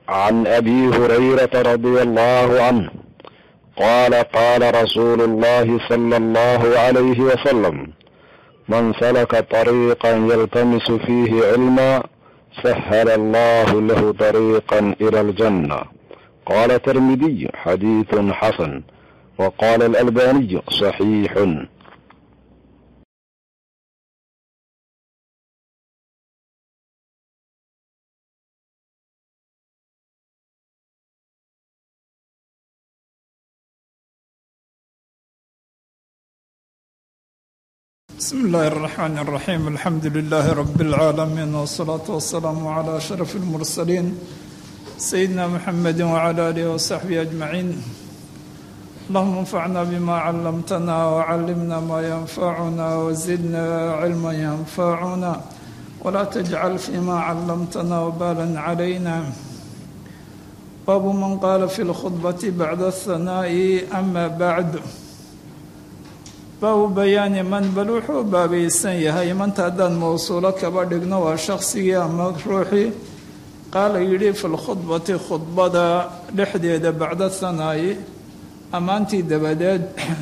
عن ابي هريره رضي الله عنه قال قال رسول الله صلى الله عليه وسلم من سلك طريقا يلتمس فيه علما سهل الله له طريقا الى الجنه قال الترمذي حديث حسن وقال الالباني صحيح بسم الله الرحمن الرحيم الحمد لله رب العالمين والصلاة والسلام على أشرف المرسلين سيدنا محمد وعلى آله وصحبه أجمعين اللهم انفعنا بما علمتنا وعلمنا ما ينفعنا وزدنا علما ينفعنا ولا تجعل فيما علمتنا وبالا علينا باب من قال في الخطبة بعد الثناء أما بعد baabu bayaani man bal wuxuu baabaysan yahay manta haddaan mawsuulo kaba dhigno waa shaqsigii ama ruuxii qaala yidhi fi lkhudbati khudbada dhexdeeda bacda thanaayi ammaantii dabadeed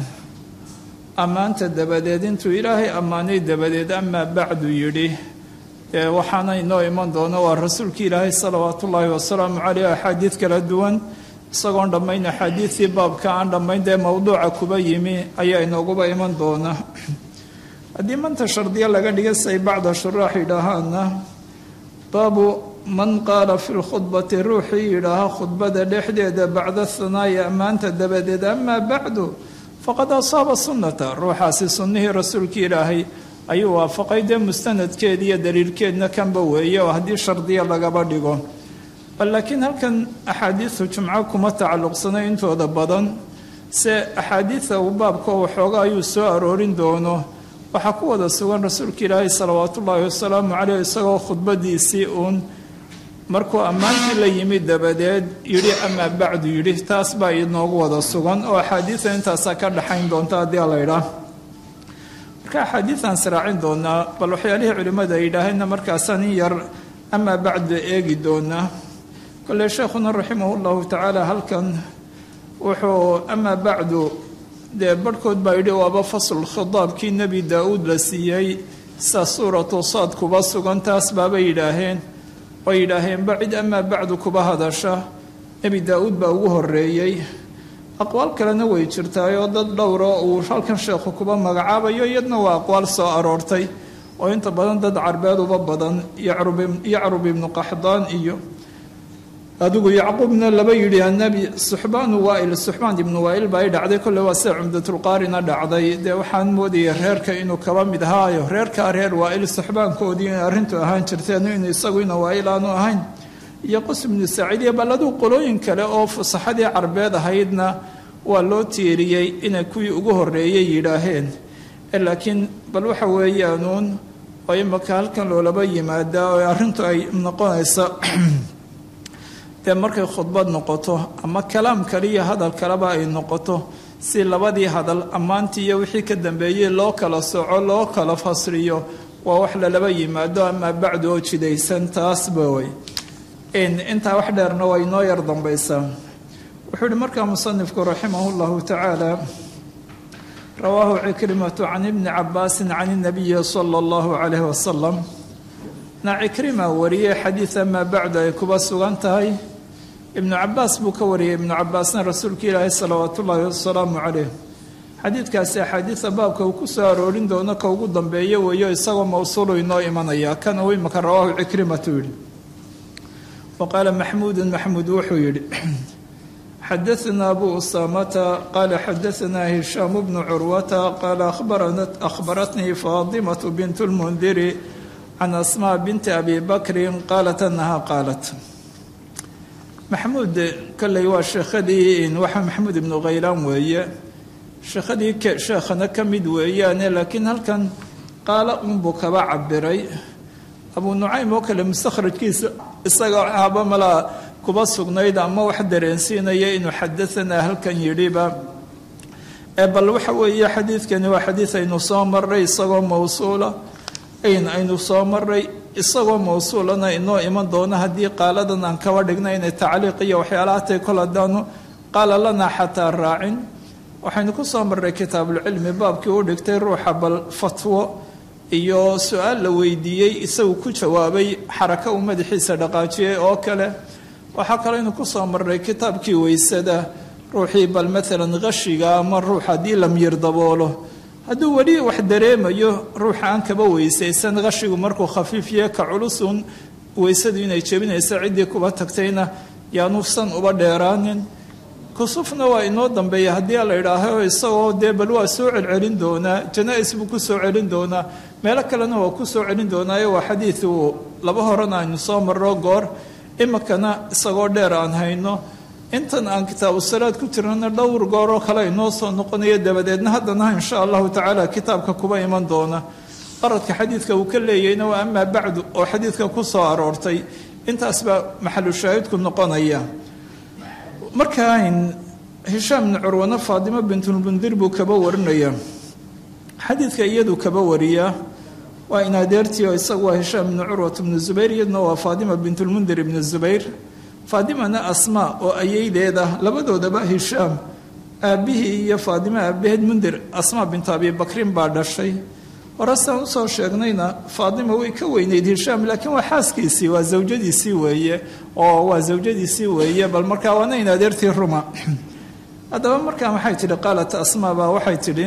ammaanta dabadeed intuu ilaahay ammaanay dabadeed amaa bacdu yidhi ee waxaana inoo iman doono waa rasuulkii ilaahay salawaatu ullaahi wasalaamu caleyh axaadiid kala duwan isagoon dhammayn axaadiidtii baabka aan dhammayn dee mowduuca kuba yimi ayaa inooguba iman doona haddii manta shardiya laga dhiga say bacda shuraax yidhaahaana baabu man qaala fi lkhudbati ruuxii yidhaaha khudbada dhexdeeda bacda thanaayi ammaanta dabadeed amaa bacdu faqad asaaba sunnata ruuxaasi sunnihii rasuulkii ilaahay ayuu waafaqay dee mustanadkeed iyo daliilkeedna kanba weeye oo haddii shardiya lagaba dhigo laakiin halkan axaadiidu jumco kuma tacalluqsanay intooda badan se axaadiida uu baabka waxooga ayuu soo aroorin doono waxaa ku wada sugan rasuulka ilaahay salawaatu ullaahi wasalaamu caleyh isagoo khudbadiisii uun markuu ammaantii la yimi dabadeed yidhi amaa bacdu yidhi taas baa inoogu wada sugan oo axaadiida intaasaa ka dhaxayn doonta haddii laydhaa marka axaadiidaan siraacin doonaa bal waxyaalihii culimmada ay yidhaaheenna markaasaan in yar amaa bacdu eegi doonaa kole sheekhuna raximah llahu tacaala halkan wuxuu amaa bacdu dee barhkood baa yidhi waaba fasl khitaabkii nebi daa-uud la siiyey sa suuratu saad kuba sugan taas baabay yidhaaheen way yidhaaheen bacid amaa bacdu kuba hadasha nebi daa-uud baa ugu horeeyey aqwaal kalena way jirtaayoo dad dhowro uu halkan sheekhu kuba magacaabayo iyadna waa aqwaal soo aroortay oo inta badan dad carbeed uba badan yacrub ibnu qaxdaan iyo adigu yacquubna laba yidhi anabi suxbaanu waail suxbaan ibnu waail baa i dhacday kolle waa sida cumdatulqaarina dhacday dee waxaan moodayay reerka inuu kaba mid ahaayo reerkaa reer waail suxbaankoodii inay arrintu ahaan jirteen in isagu ina waail aanu ahayn iyo qus ibnu saaciidiya bal aduu qolooyin kale oo fusaxadii carbeed ahaydna waa loo tiiriyey inay kuwii ugu horeeyey yidhaaheen laakiin bal waxa weeyaanuun oo imaka halkan loolaba yimaadaa oo arrintu ay noqonaysa dee markay khudbad noqoto ama kalaam kale iyo hadal kaleba ay noqoto si labadii hadal ammaantii iyo wixii ka dambeeyey loo kala soco loo kala fasriyo waa wax lalaba yimaado amaa bacdu oo jidaysan taasba way intaa wax dheerna waa inoo yar dambaysaa wuxuu ihi markaa musanifku raximah llahu tacaala rawaahu cikrimatu can ibni cabaasin can inabiyi sala allahu calayhi wasalam na cikrima wariyey xadiid amaa bacdu ay kuba sugan tahay ibnu cabaas buu ka wariyey ibnu cabaasna rasuulka ilaahi salawaatu ullaahi wasalaamu caleyh xadiidkaasi axaadiida baabka uu ku soo aroorin doono ka ugu dambeeyo weeyo isagoo mawsuulu inoo imanaya kan uu imaka rawaahu cikrimatu yidhi wa qaala maxmuudun maxmuud wuxuu yidhi xadaثna abu usaamata qaala xadaثna hishaam bnu curwata qaala akhbaratnii faadimatu bint اlmundiri can asmaa binti abi bakrin qaalat anaha qaalat maxamuud kolley waa sheekhadii waxa maxamuud ibnu khaylaan weeye sheekhadii sheekhana ka mid weeyaane laakiin halkan qaala unbuu kaba cabiray abuu nucaym oo kale mustakhrajkiisa isagoo aaba malaa kuba sugnayd ama wax dareensiinaya inuu xadaanaa halkan yidhiba bal waxa weeye xadiidkani waa xadiid aynu soo maray isagoo mawsuula aynu soo maray isagoo mawsuulana inoo iman doona haddii qaaladan aan kaba dhigna inay tacliiq iyo waxyaalaha tay kol haddaanu qaala lanaa xataa raacin waxaynu ku soo marray kitaabulcilmi baabkii u dhigtay ruuxa bal fatwo iyo su-aal la weydiiyey isagu ku jawaabay xarako uu madaxiisa dhaqaajiyey oo kale waxaa kaleynu ku soo marray kitaabkii weysada ruuxii bal maalan qashiga ama ruux haddii lamyir daboolo hadduu weli wax dareemayo ruuxa aan kaba weysaysan qashigu markuu khafiifye ka culusun weysadu inay jebinaysa ciddii kuba tagtayna yaanuusan uba dheeraanin kusufna waa inoo dambeeya haddii la idhaaho isagoo dee bal waa soo celcelin doonaa janaa-is buu ku soo celin doonaa meelo kalena waa ku soo celin doonaayo waa xadiid uu laba horena aynu soo marro goor iminkana isagoo dheer aan hayno intan aan kitaabu salaad ku jirnana dhowr gooroo kale inoo soo noqonayo dabadeedna haddana insha allahu tacaala kitaabka kuba iman doona qaradka xadiidka uu ka leeyahayna waa amaa bacdu oo xadiidka ku soo aroortay intaas baa maxalu shaahidku noqonaya markaa hishaam bni curwana faatimo bintulmundir buu kaba warinaya xadiidka iyadu kaba wariyaa waa in adeertii oo isagu waa hishaam bni curwat bni zubayr iyaduna waa faatima bintulmundir ibni zubayr faatimana asmaa oo ayeydeeda labadoodaba hishaam aabbihii iyo faatimo aabbaheed mundir asmaa bintu abi bakrin baa dhashay horesaan usoo sheegnayna faatima way ka weyneyd hishaam laakiin waa xaaskiisii waa zawjadiisii weeye oo waa zawjadiisii weeye bal markaa waana in adeertii ruma haddaba markaa maxay tidhi qaalat asmaa baa waxay tidhi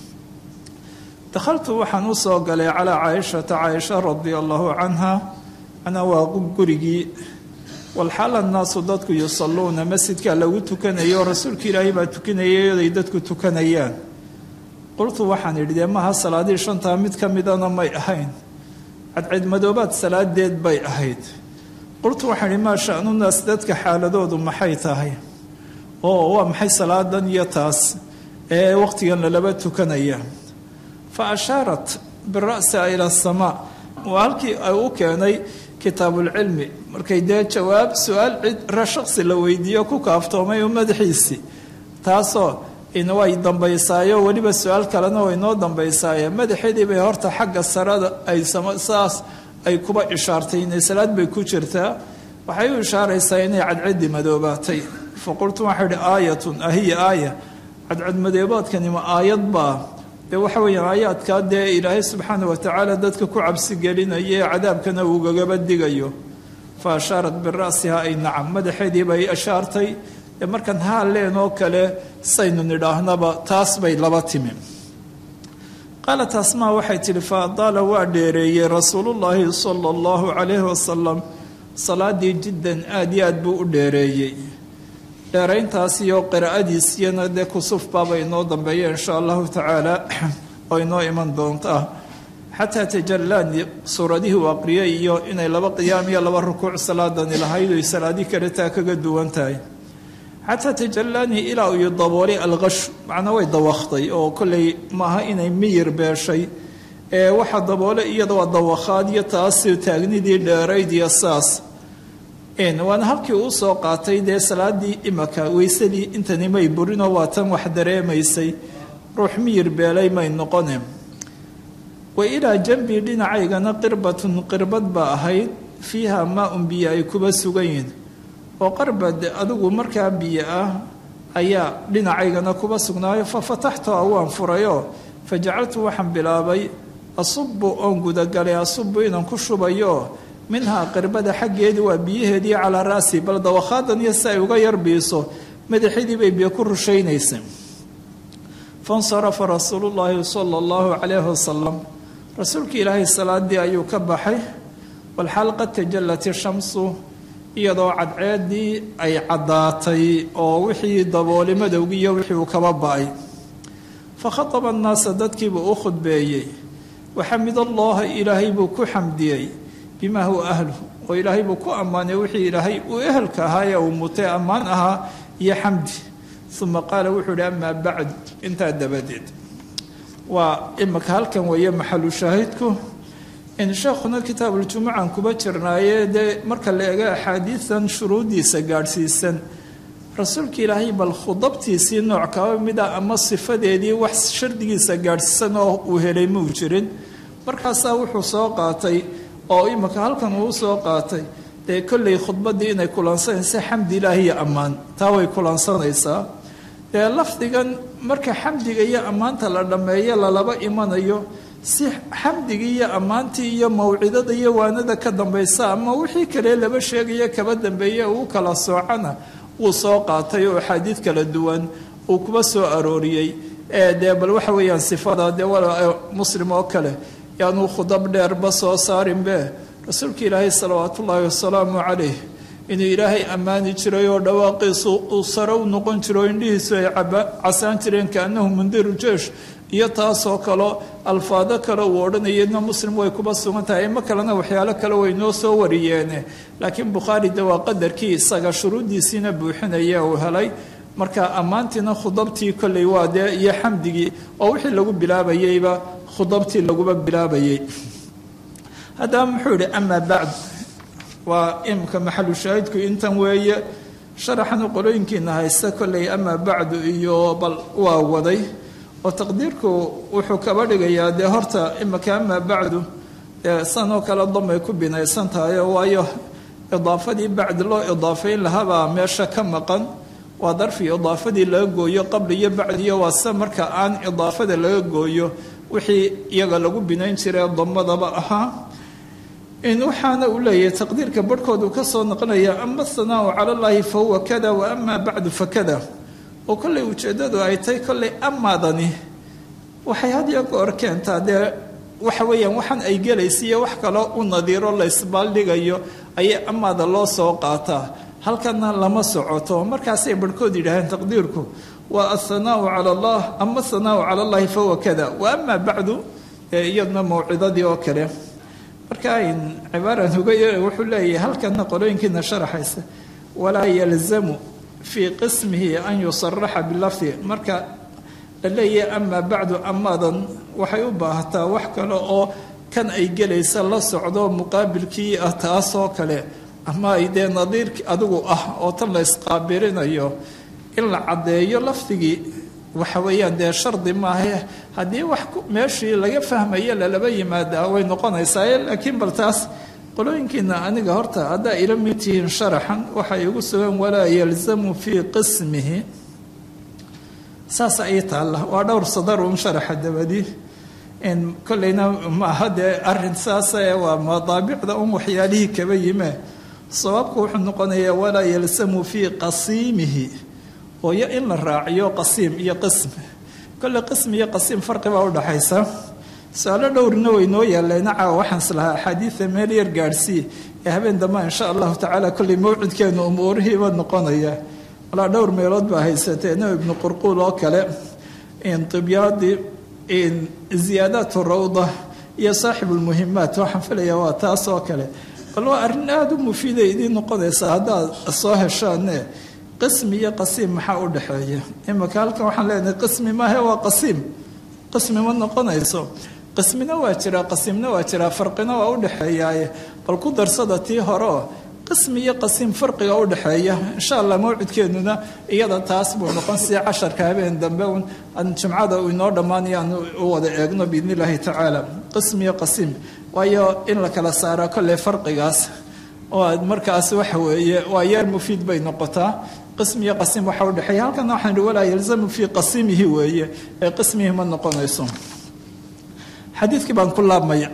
dakhaltu waxaan usoo galay calaa caaishata caaisha radia allahu canha ana waa gurigii walxaal annaasu dadku yusalluuna masjidkaa lagu tukanayo rasuulka ilaahay baa tukanayay oday dadku tukanayaan qultu waxaan idhi dee maha salaadihii shantaa mid ka midana may ahayn cadcidmadoobaad salaadeed bay ahayd qultu waxaan idhi maa sha'nunaas dadka xaaladoodu maxay tahay oo waa maxay salaadan iyo taas ee waqtigan lalaba tukanaya fa ashaarat bira'siha ila asamaa waa halkii ay u keenay kitaabulcilmi markay dee jawaab su-aal cid shaqsi la weydiiyo ku kaaftoomay oo madaxiisii taasoo way dambaysaayo weliba su-aal kalena way noo dambaysaaye madaxeedii bay horta xagga sarada ay saas ay kuba ishaartay inay salaad bay ku jirtaa waxay u ishaaraysaa inay cadcadi madoobaatay fa qultu waxaa idhi aayatun ahiya aaya cadcadmadoobaadkani ma aayad baa dee waxa weeyaan aayaadkaa dee ilaahay subxaana watacaala dadka ku cabsi gelinaya ee cadaabkana uugagaba digayo fa ashaarat bira'siha ay nacam madaxeedii bay ishaartay dee markaan haaleen oo kale saynu nidhaahnaba taas bay laba timi qaalat asmaa waxay tidhi fa adaala waa dheereeyey rasuulullaahi sala allahu calayhi wasalam salaadii jiddan aada iyo aad buu u dheereeyey dheerayntaas iyo qiraa'adiisiyana dee kusuf baaba inoo dambeeya insha allahu tacaala oo inoo iman doontaa xataa tajallaani suuradihii uu aqriyay iyo inay laba qiyaam iyo laba rukuuc salaadani lahayd oy salaadii kale taa kaga duwan tahay xataa tajallaanii ilaa uu daboolay alqashu macnaa way dawakhtay oo kolley maaha inay miyir beeshay ee waxa daboolay iyada waa dawakhaad iyo taasi taagnidii dheerayd iyo saas waana halkii uu soo qaatay dee salaadii imaka weysadii intani may burinoo waa tan wax dareemaysay ruux miyir beelay may noqone wa ilaa janbii dhinacaygana qirbatun qirbad baa ahayd fiiha maa-un biyo ay kuba sugan yihin oo qarbad adigu markaa biyo ah ayaa dhinacaygana kuba sugnaayo fa fataxtuha waan furayoo fa jacaltu waxaan bilaabay asubu oon gudagalay asubu inaan ku shubayo minhaa qirbada xaggeedii waa biyaheedii calaa ra'si bal dawakaadan iyo si ay uga yarbiiso madaxidii bay biyo ku rushaynaysa fansarafa rasuulu llaahi sala allahu calayhi wasalam rasuulka ilaahay salaadii ayuu ka baxay walxaal qad tajallat ishamsu iyadoo cadceedii ay caddaatay oo wixii dabooli madowgiiyo wixii uu kaba ba-ay fa khataba annaasa dadkiibuu u khudbeeyey waxamid allaha ilaahay buu ku xamdiyey bimaa huwa ahluhu oo ilaahay buu ku ammaanay wixii ilaahay uu ehelka ahaa ee uu mutay ammaan ahaa iyo xamdi uma qaala wuxuu ihi amaa bacd intaa dabadeed waa imika halkan weeye maxalu shaahidku in sheekhuna kitaabuljumucan kuba jirnaaye dee marka la eego axaadiidan shuruuddiisa gaadhsiisan rasuulka ilaahay bal khudabtiisii nooc kaba mida ama sifadeedii wax shardigiisa gaadhsiisan oo uu helay muu jirin markaasaa wuxuu soo qaatay oo imika halkan uu soo qaatay dee kolley khudbaddii inay kulansanaysa xamdi ilaahi iyo ammaan taa way kulansanaysaa dee lafdigan marka xamdiga iyo ammaanta la dhammeeyo lalaba imanayo si xamdigii iyo ammaantii iyo mawcidada iyo waanada ka dambaysa ama wixii kale laba sheegaya kaba dambeeya uu kala soocana wuu soo qaatay oo axaadiid kala duwan uu kuba soo arooriyey dee bal waxa weeyaan sifada dee muslim oo kale yaanuu khudab dheerba soo saarinbe rasuulka ilaahay salawaat ullaahi wasalaamu calayh inuu ilaahay ammaani jiray oo dhawaaqiisu uu sare u noqon jiro indhihiisu ay casaan jireen kaanahu mundiru jeesh iyo taasoo kaleo alfaado kale uu odhanayana muslim way kuba sugan tahay ima kalena waxyaalo kale way noo soo wariyeene laakiin bukhaari de waa qadarkii isaga shuruuddiisiina buuxinaya uu helay marka ammaantiina khudabtii kolley waa dee iyo xamdigii oo wixii lagu bilaabayeyba khudabtii laguba bilaabayay haddaba muxuu yihi amaa bacd waa imika maxalu shaahidku intan weeye sharaxanu qolooyinkiina haysta kolley amaa bacdu iyo bal waa waday oo taqdiirku wuxuu kaba dhigayaa dee horta imika amaa bacdu dee sanoo kale damay ku binaysan tahay waayo idaafadii bacdi loo idaafayn lahabaa meesha ka maqan waa darfi idaafadii laga gooyo qabli iyo bacdiyo waa se marka aan idaafada laga gooyo wixii iyaga lagu binayn jiray damadaba ahaa in waxaana uu leeyahay taqdiirka barhkoodu ka soo noqonaya ama athanaau cala llaahi fa huwa kada wa amaa bacdu fa kada oo kolley ujeeddadu ay tahay kolley amaadani waxay had iyo goor keentaa dee waxa weeyaan waxaan ay gelaysiiyo wax kaloo u nadiiro la isbaaldhigayo ayay amaada loo soo qaataa halkana lama socoto markaasay barhkood yidhaaheen taqdiirku waa athanaau cala allah ama athanaau cala allahi fa huwa kada wa amaa bacdu iyadna mawcidadii oo kale marka ayn cibaaran uga wuxuu leeyahay halkana qolooyinkiina sharaxaysa walaa yalzamu fii qismihi an yusaraxa bilafdi marka la leeyahay amaa bacdu amaadan waxay u baahataa wax kale oo kan ay gelaysa la socdo muqaabilkii ah taasoo kale ama ay dee nadiirki adigu ah oo tan la isqaabilinayo in la caddeeyo lafdigii waxa weeyaan dee shardi maahe haddii wax meeshii laga fahmayo lalaba yimaadaa way noqonaysaa laakiin bal taas qolooyinkiina aniga horta haddaa ila mid tihiin sharaxan waxay igu sugan walaa yalzamu fii qismihi saas ay taalla waa dhowr sadar un sharaxa dabadi kolleyna maaha dee arin saase waa madaabicda un waxyaalihii kaba yime sababku wuxuu noqonayaa walaa yalzamu fii qasiimihi oo yo in la raaciyo qasiim iyo qism kolle qism iyo qasiim farqi baa udhaxaysa su-aalo dhowrina way noo yaalleena caawa waxaan islahaa axaadiida meel yar gaadhsii ee habeen damba insha allahu tacaala kolley mawcidkeenu umuurihiiba noqonaya walaa dhowr meelood baa haysatee nabi ibnu qurquul oo kale tibyaadii ziyaadaat rawda iyo saaxib lmuhimaat waxaan filayaa waa taas oo kale bal waa arrin aada u mufiida idiin noqonaysaa haddaad soo heshaane qismi iyo qasiim maxaa u dhexeeya imika halkan waxaan leenahay qismi maahe waa qasiim qismi ma noqonayso qismina waa jiraa qasiimna waa jiraa farqina waa u dhexeeyaaye bal ku darsada tii horeoo qismi iyo qasiim farqiga u dhexeeya insha allah mawcidkeennuna iyada taas buu noqon si casharka habeen dambe jumcada uu inoo dhammaanayo aan u wada eegno biidn illaahi tacaala qismi iyo qasiim waayo in la kala saara kolley farqigaas oo markaas waxa weeye waa yeer mufiid bay noqotaa qismi iyo qasiim waxa u dhexeeya halkana waxaan ihi walaa yalzamu fii qasiimihi weeye ee qismihi ma noqonayso xadiidkii baan ku laabmaya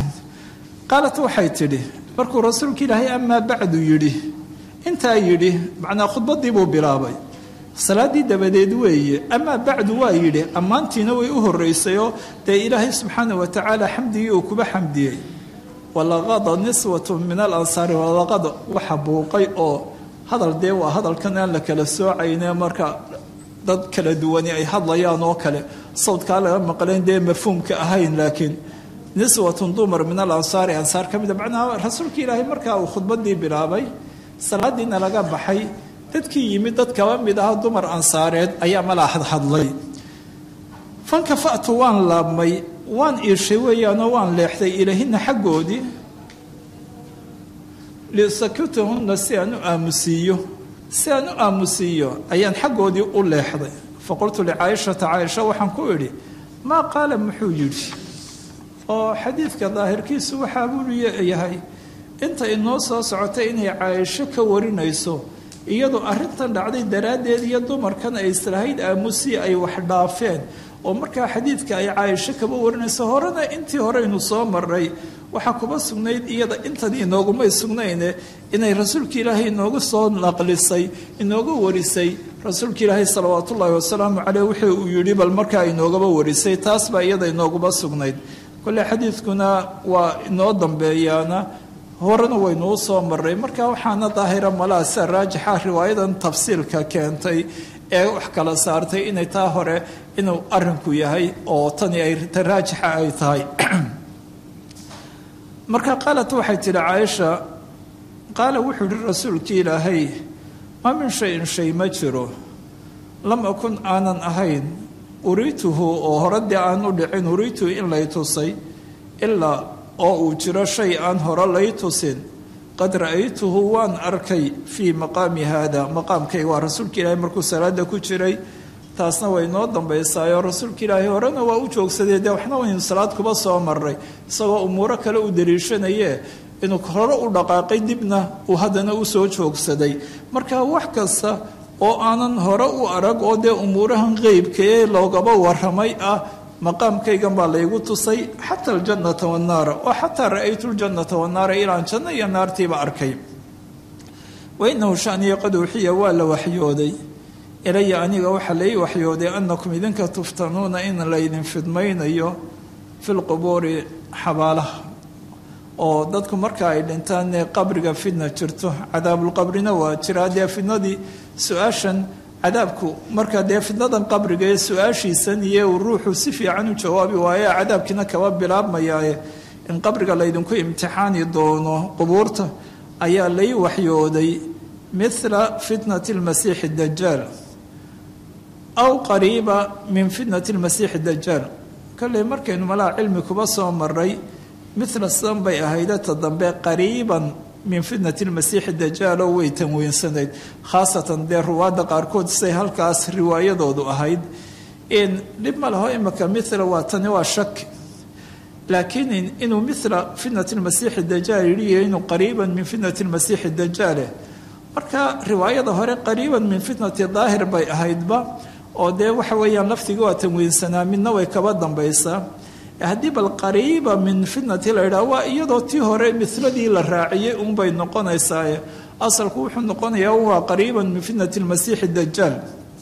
qaalat waxay tidhi markuu rasuulka ilaahay amaa bacdu yidhi intaa yidhi macnaa khudbaddii buu bilaabay salaaddii dabadeed weeye amaa bacdu waa yidhi ammaantiina way u horraysayoo dee ilaahay subxaana wa tacaala xamdigii uu kuba xamdiyey walaqada niswatu min alansaari walaqada waxa buuqay oo hadal dee waa hadalkan aan la kala soocayne marka dad kala duwani ay hadlayaan oo kale sawdkaa laga maqleen dee mafhuumka ahayn laakiin niswatun dumar min alansaari ansaar ka mida macnaha rasuulka ilaahay markaa uu khudbaddii bilaabay salaadiina laga baxay dadkii yimid dad kaba mid aha dumar ansaareed ayaa malaa hadhadlay fankafa'tu waan laabmay waan iishay weeyaanoo waan leexday ilahina xaggoodii lisakutahunna si aan u aamusiiyo si aan u aamusiiyo ayaan xaggoodii u leexday faqultu licaaishata caaisha waxaan ku idhi maa qaala muxuu yidhi oo xadiidka daahirkiisu waxaa buu yahay inta inoo soo socotay inay caaisho ka warinayso iyadoo arrintan dhacday daraaddeed iyo dumarkan ay islahayd aamusi ay wax dhaafeen oo markaa xadiidka ay caaisho kaba warinayso horena intii horeynu soo maray waxaa kuba sugnayd iyada intan inoogumay sugnayne inay rasuulka ilaahay inoogu soo naqlisay inooga warisay rasuulka ilaahay salawaat ullaahi wasalaamu caleyh wixii uu yidhi bal markaa inoogaba warisay taas baa iyada inooguba sugnayd kole xadiidkuna waa inoo dambeeyaana horena waynuu soo maray marka waxaana daahira malaha sida raajixa riwaayadan tafsiilka keentay ee wax kala saartay inay taa hore inuu arinku yahay oo tani ay raajixa ay tahay marka qaalat waxay tidhi caaisha qaala wuxuu yihi rasuulkii ilaahay ma min shayin shay ma jiro lam akun aanan ahayn uriituhu oo hore dee aan u dhicin uriituhu in lay tusay ilaa oo uu jiro shay aan hore lay tusin qad ra'aytuhu waan arkay fii maqaami haada maqaamkayga waa rasuulka ilaahay markuu salaada ku jiray taasna way noo dambaysaayoo rasuulka ilaahay horena waa u joogsadee dee waxna waynu salaad kuba soo maray isagoo umuuro kale u daliishanayee inuu hore u dhaqaaqay dibna uu haddana u soo joogsaday marka wax kasta oo aanan hore u arag oo dee umuurahan qeybka ee loogaba waramay ah maqaamkaygan baa laygu tusay xata aljannata wannaara oo xataa ra'aytu ljannata wannaara ilaan janno iyo naartiiba arkay wa inahu shaniya qad uxiya waa la waxyooday ilaya aniga waxaa lai waxyooday annakum idinka tuftanuuna in laydin fidmaynayo fi lqubuuri xabaalaha oo dadku marka ay dhintaan ee qabriga fidna jirto cadaabulqabrina waa jiraa dee fidnadii su-aashan cadaabku marka dee fidnadan qabriga ee su-aashiisan iyo uu ruuxu si fiican u jawaabi waaye cadaabkiina kaba bilaabmayaaye in qabriga laydinku imtixaani doono qubuurta ayaa lay waxyooday mithla fitnati lmasiixi dajaal aw qariiba min fitnati lmasiixi dajaal kolley markaynu malaha cilmi kuba soo maray mithla sidan bay ahaydata dambe qariiban min fitnati lmasiixi dajaalo way tanweynsanayd khaasatan dee ruwaadda qaarkood say halkaas riwaayadoodu ahayd in dhib ma laho imika mithla waa tani waa shaki laakiin inuu mithla fitnati lmasiixi dajaal yidhiyo inuu qariiban min fitnati lmasiixi dajaale marka riwaayada hore qariiban min fitnati daahir bay ahaydba oo dee waxa weeyaan laftiga waa tanweynsanaa midna way kaba dambaysaa haddii bal qariiba min fitnati la yidhaha waa iyadoo tii hore miladii la raaciyey unbay noqonaysaaye asalku wuxuu noqonayaa waa qariiban min fitnati lmasiixi dajaal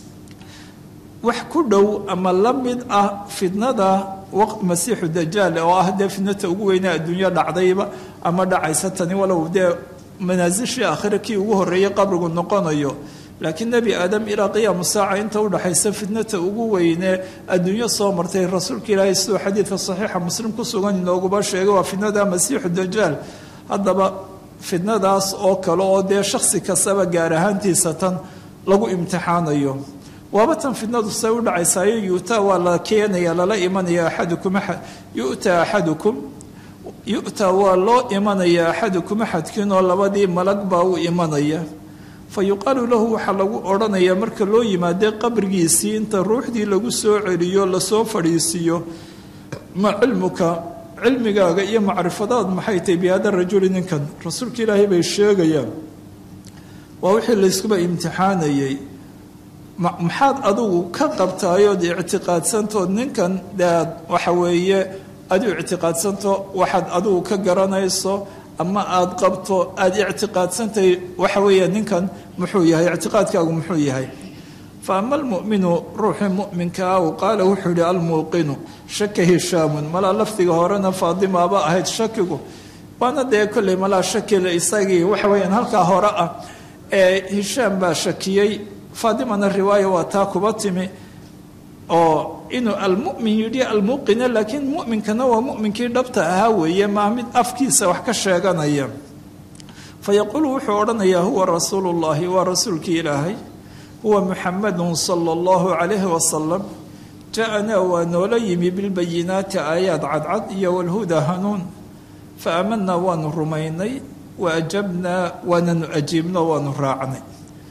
wax ku dhow ama la mid ah fitnada masiixu dajaal oo ah dee fitnata ugu weyne adduunyo dhacdayba ama dhacaysa tani walow dee manaasishii aakhira kii ugu horreeyey qabrigu noqonayo laakiin nebi aadam ilaa qiyaamu saaca inta udhaxaysa fitnata ugu weyne adduunyo soo martay rasuulka ilaahay siduu xadiidka saxiixa muslim ku sugan inooguba sheegay waa fitnada masiixu dajaal haddaba fitnadaas oo kale oo dee shaksi kastaba gaar ahaantiisa tan lagu imtixaanayo waaba tan fitnadu say u dhacaysaayo yu'taa waa la keenaya lala imanaya axadukum yu'taa axadukum yu'taa waa loo imanaya axadukum axadkiinoo labadii malag baa u imanaya fa yuqaalu lahu waxaa lagu odhanayaa marka loo yimaadee qabrigiisii inta ruuxdii lagu soo celiyo lasoo fadhiisiiyo ma cilmuka cilmigaaga iyo macrifadaad maxay tahay bihada rajuli ninkan rasuulka ilaahay bay sheegayaan waa wixii layskuba imtixaanayey maxaad adigu ka qabtaayood ictiqaadsantood ninkan dead waxa weeye adu ictiqaadsanto waxaad adigu ka garanayso ama aada qabto aada ictiqaadsantahay waxa weeya ninkan muxuu yahay ictiqaadkaagu muxuu yahay fa ama almu'minu ruuxii mu'minka ah u qaala wuxuu yihi almuuqinu shaka hishaamun malaa lafdiga horena faadimaaba ahayd shakigu waana dee kolley malaa shakila isagii waxa weeyaan halkaa hore ah ee hishaam baa shakiyey faadimana riwaaya waa taa kuba timi oo inuu almumin yidhi almuqina laakiin muminkana waa muminkii dhabta ahaa weeye maa mid afkiisa wax ka sheeganaya fayaquulu wuxuu odhanayaa huwa rasuulu llahi waa rasuulkii ilaahay huwa muxamadun sala allahu calayhi wasalam ja-anaa waa noola yimi bilbayinaati aayaad cadcad iyo walhuda hanuun fa aamanaa waanu rumaynay wa ajabnaa waananu ajiibno waanu raacnay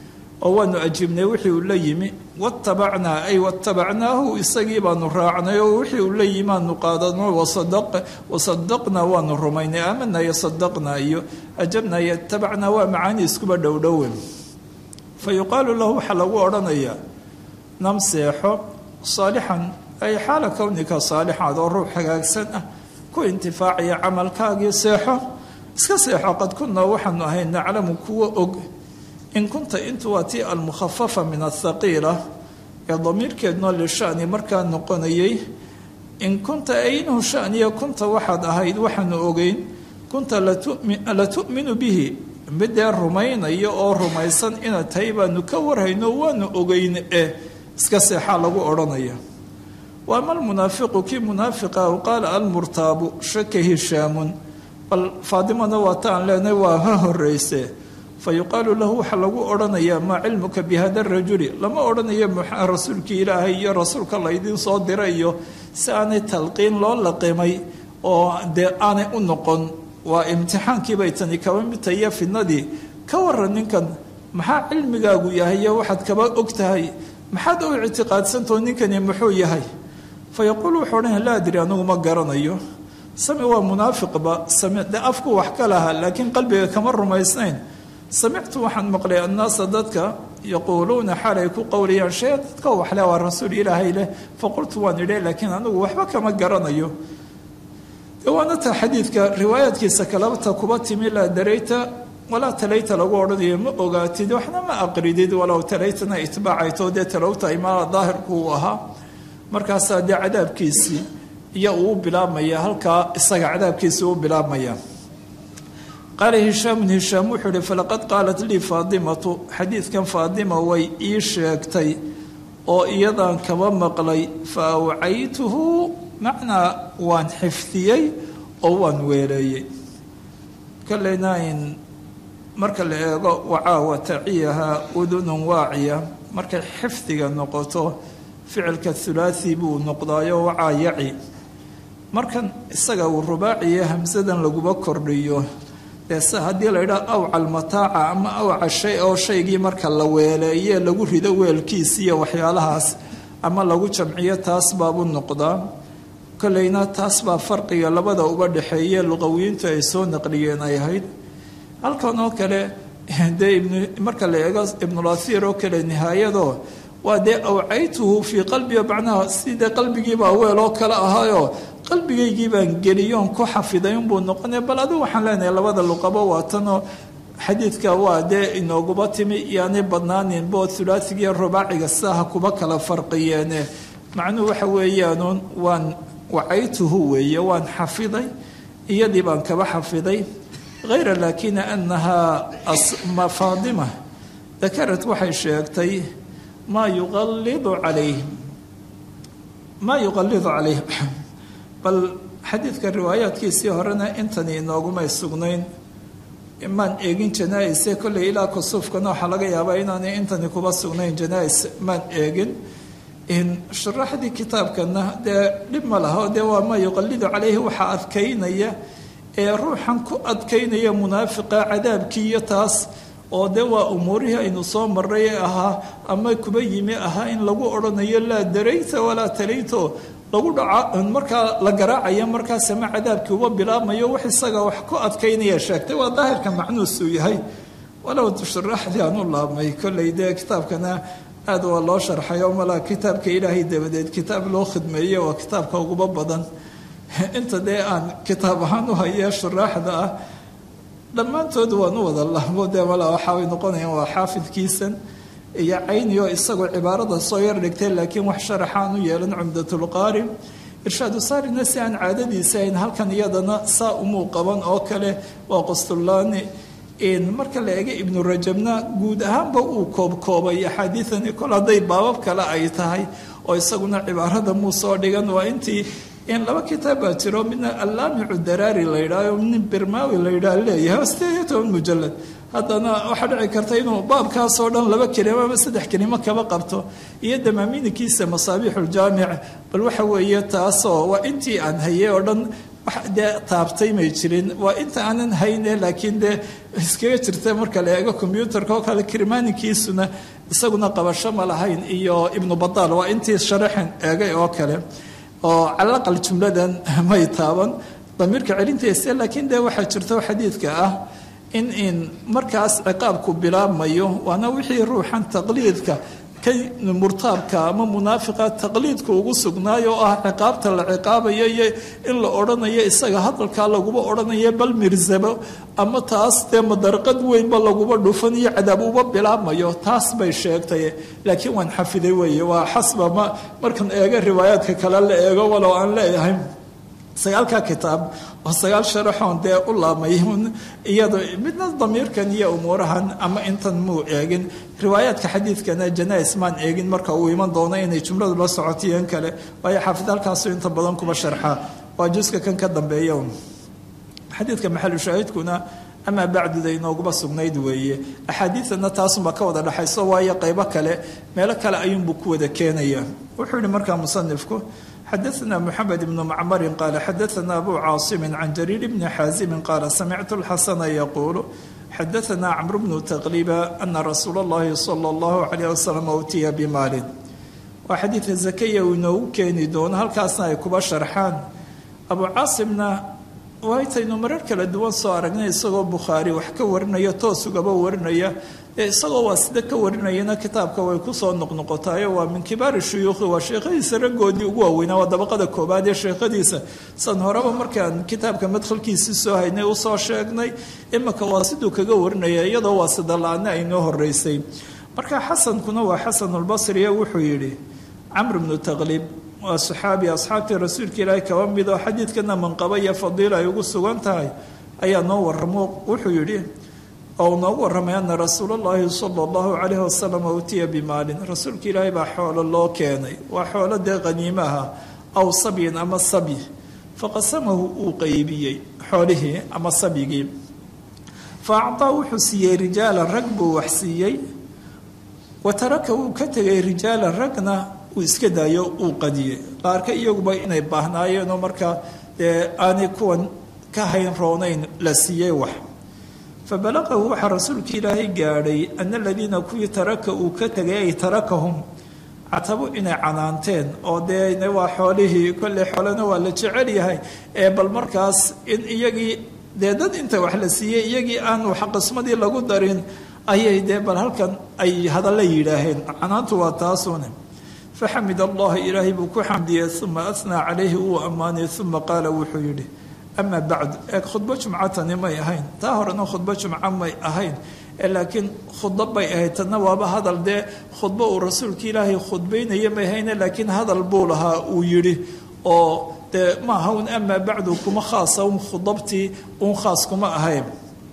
oo waanu ajiibnay wixii uu la yimi watabacnaa ay watabacnaahu isagii baanu raacnay oo wixii uu la yimi aanu qaadano wasadaqnaa waanu rumaynay aamanaa iyo sadaqnaa iyo ajabnaa iyo tabacnaa waa macaani iskuba dhowdhowe fa yuqaalu lahu waxaa lagu odhanayaa nam seexo saalixan ay xaala kownika saalixaad oo ruux hagaagsan ah ku intifaacaya camalkaagii seexo iska seexo qad kunaa waxaanu ahay naclamu kuwa og in kunta intu waa tii almukhafafa min athaqiila ee damiirkeednoo lishani markaa noqonayay in kunta aynahu shaniya kunta waxaad ahayd waxaanu ogeyn kunta la tu'minu bihi midee rumaynaya oo rumaysan inaad tahay baanu ka warhayno waanu ogeyn eh iska seexaa lagu odhanaya wa ama almunaafiqu kii munaafiqa u qaala almurtaabu shaka hishaamun bal faadimana waa ta aan leenahay waa ha horeyse fa yuqaalu lahu waxaa lagu odhanayaa maa cilmuka bi hada rajuli lama odhanayo rasuulkii ilaahay iyo rasuulka laydiin soo diray iyo si aanay talqiin loo laqimay oo dee aanay u noqon waa imtixaankiibay tani kaba midtaiyo fidnadii ka waran ninkan maxaa cilmigaagu yahay iyo waxaad kaba og tahay maxaad u ictiqaadsantao ninkani muxuu yahay fa yaquulu wuxuu odhanaya laa adri anigu ma garanayo sami waa munaafiqba sami de afku wax ka lahaa laakiin qalbiga kama rumaysnayn samictu waxaan maqlay annaasa dadka yaquuluuna xaal ay ku qowlayaan shee dadka waxle waa rasuul ilaahay leh faqultu waan idhe laakiin anigu waxba kama garanayo waana taa xadiidka riwaayaadkiisa kalabata kuba timi laa darayta walaa talayta lagu odhanayo ma ogaatid waxna ma aqridid walow talaytana itbaacayto dee talowta imaala daahirku uu ahaa markaasaa dee cadaabkiisii iyo uu bilaabmaya halkaa isaga cadaabkiisii u bilaabmaya qaala hishaamun hishaam wuxuu ihi falaqad qaalat lii faadimatu xadiidkan faadima way ii sheegtay oo iyadan kaba maqlay fa awcaytuhu macnaa waan xifdiyey oo waan weeleeyey kaleyna in marka la eego wacaa wa taciyaha udunun waaciya markay xifdiga noqoto ficilka hulaathi buu noqdaayo wacaa yaci markan isaga uu rubaaciya hamsadan laguba kordhiyo dee se haddii la yidhaha awca almataaca ama awca shay oo shaygii marka la weeleeye lagu rido weelkiis iyo waxyaalahaas ama lagu jamciyo taas baabuu noqdaa kolleyna taas baa farqiga labada uba dhexeeye luqawiyiintu ay soo naqliyeen ay ahayd halkan oo kale dee marka la eego ibnulasiir oo kale nihaayado waa dee awcaytuhu fii qalbiga macnaha sidee qalbigiibaa weel oo kale ahaayo qalbigaygii baan geliyoon ku xafiday unbuu noqonaya bal adigu waxaan leenahay labada luqabo waatanoo xadiidka waa dee inooguba timi iyoanay badnaanin bood hulaasigiiyo rubaaciga sidaha kuba kala farqiyeene macnuhu waxa weeyaanuun waan wacaytuhu weeye waan xafiday iyadii baan kaba xafiday hayra laakina anahaa faadima dakarat waxay sheegtay maa yuqallidu calayhim maa yuqallidu calayhim bal xadiidka riwaayaadkiisii horena intani inoogumay sugnayn maan eegin janaa-ise kolley ilaa kusuufkana waxaa laga yaabaa inaanay intani kuba sugnayn janaa-is maan eegin sharaxdii kitaabkana dee dhib ma laha dee waa maa yuqallidu calayhi waxaa adkaynaya ee ruuxan ku adkaynaya munaafiqa cadaabkii iyo taas oo dee waa umuurihii aynu soo maray ee ahaa ama kuba yimi ahaa in lagu odhanayo laa darayta walaa talayto lagu dhaca markaa la garaacaya markaas ama cadaabkii uba bilaabmayo wax isaga wax ku adkaynaya sheegtay waa daahirka macnuusuu yahay walow sharaxdii aan u laabmay kolley dee kitaabkana aada waa loo sharxay oo malaa kitaabka ilaahay dabadeed kitaab loo khidmeeye waa kitaabka uguba badan inta dee aan kitaab ahaan u hayee shuraaxda ah dhammaantood waan u wada laabo dee malaa waxaabay noqonayaan waa xaafidkiisan iyo caynioo isagoo cibaarada soo yar dhigtay laakiin wax sharaxaan u yeelan cumdatulqaari irshaadu saarina si aan caadadiisa ahayn halkan iyadana saa umuu qaban oo kale waa qostullaani marka la eega ibnu rajabna guud ahaanba uu koobkoobay axaadiidani kol hadday baabab kale ay tahay oo isaguna cibaarada muu soo dhigan waa intii in laba kitaab baa jiro midna allaamicu daraari la yidhaaho nin birmaawi la yidhaah leeyahay sideed iyo toban mujalad haddana waxaa dhici karta inuu baabkaasoo dhan laba kelimo ama saddex kelimo kaba qabto iyo damaaminikiisa masaabiixuljaamic bal waxa weeye taasoo waa intii aan hayey oo dhan wax dee taabtay may jirin waa inta aanan hayne laakiin dee iskaga jirta marka la eego combyuutarka oo kale kirmaaninkiisuna isaguna qabasho ma lahayn iyo ibnu badaal waa intii sharaxan eegay oo kale oo calaqal jumladan may taaban damiirka celintiisa laakiin dee waxaa jirto xadiidka ah in in markaas ciqaabku bilaabmayo waana wixii ruuxan taqliidka ka murtaabka ama munaafiqa taqliidka ugu sugnaayo oo ah ciqaabta la ciqaabayo iyo in la odhanayo isaga hadalkaa laguba odhanayo bal mirzabo ama taas dee madarqad weynba laguba dhufan iyo cadaab uba bilaabmayo taas bay sheegtay laakiin waan xafiday weeye waa xasba ma markan eego riwaayaadka kale la eego walow aan leeyahay sagaalka kitaab oo sagaal sharaxoon dee u laabmay iyado midna damiirkan iyo umuurahan ama intan muu eegin riwaayaadka xadiidkana janais maan eegin marka uu iman doono inay jumladu la socotiyen kale waayo xaafid halkaasu inta badan kuba sharxaa waa juska kan ka dambeeya xadiidka maxalu shaahidkuna amaa bacduda inooguba sugnayd weeye axaadiidana taasunbaa ka wada dhexayso waayo qaybo kale meelo kale ayuunbuu ku wada keenaya wuxuu yihi markaa musanifku xadaثna mxamed bn macmari qaala xadaثna abu caasimi can jariir bni xaazimi qaala samictu اlxasana yaquulu xadaثna cmr bnu taqliba ana rasuula اllahi salى اllahu عalيه wasalam utiya bimaalin waa xadiidka zakaya uu inoogu keeni doono halkaasna ay kuba sharxaan abu caasimna waytaynu marar kala duwan soo aragnay isagoo bukhaari wax ka warinaya toos ugaba warinaya ee isagoo waa sida ka warinayana kitaabka way kusoo noqnoqotaayo waa min kibaari shuyuukhi waa sheekhadiisa raggoodii ugu waaweynaa waa dabaqada koobaad ee sheekhadiisa san horeba markaan kitaabka madkhalkiisii soo haynay usoo sheegnay imika waa siduu kaga warinaya iyadoo waa sida la-aana aynoo horeysay marka xasankuna waa xasanulbasriye wuxuu yidhi camr bnu taqlib waa saxaabi asxaabtii rasuulka ilaahi kaba mid oo xadiidkana manqaba iyo fadiila ay ugu sugan tahay ayaa noo waramo wuxuu yidhi oo noogu warramay ana rasuula llahi sala allahu calayhi wasalam utiya bimaalin rasuulka ilaahay baa xoolo loo keenay waa xoolo dee qaniimaha aw sabyin ama sabyi faqasamahu uu qeybiyey xoolihii ama sabyigii fa actaa wuxuu siiyey rijaalan rag buu wax siiyey wa taraka wuu ka tegay rijaalan ragna uu iska daayo uu qadiyey qaarka iyaguba inay baahnaayeenoo markaa dee aanay kuwan ka hayn roonayn la siiyey wax fa balaqahu waxaa rasuulka ilaahay gaadhay ana aladiina kuwii taraka uu ka tegay ay tarakahum catabo inay canaanteen oo dee waa xoolihii kolley xoolena waa la jecel yahay ee bal markaas in iyagii dee dad inta wax la siiyey iyagii aan wax qismadii lagu darin ayay dee bal halkan ay hadalla yidhaaheen canaantu waa taasune faxamid allaha ilaahay buu ku xamdiyey uma asnaa calayhi uu ammaanay uma qaala wuxuu yidhi amaa bacdu eeg khudbo jumcatani may ahayn taa horena khudbo jumco may ahayn laakiin khudbo bay ahayd tanna waaba hadal dee khudbo uu rasuulka ilaahay khudbaynaya may ahayne laakiin hadal buu lahaa uu yidhi oo dee maaha un amaa bacdu kuma khaasa un khudabtii un khaas kuma ahayn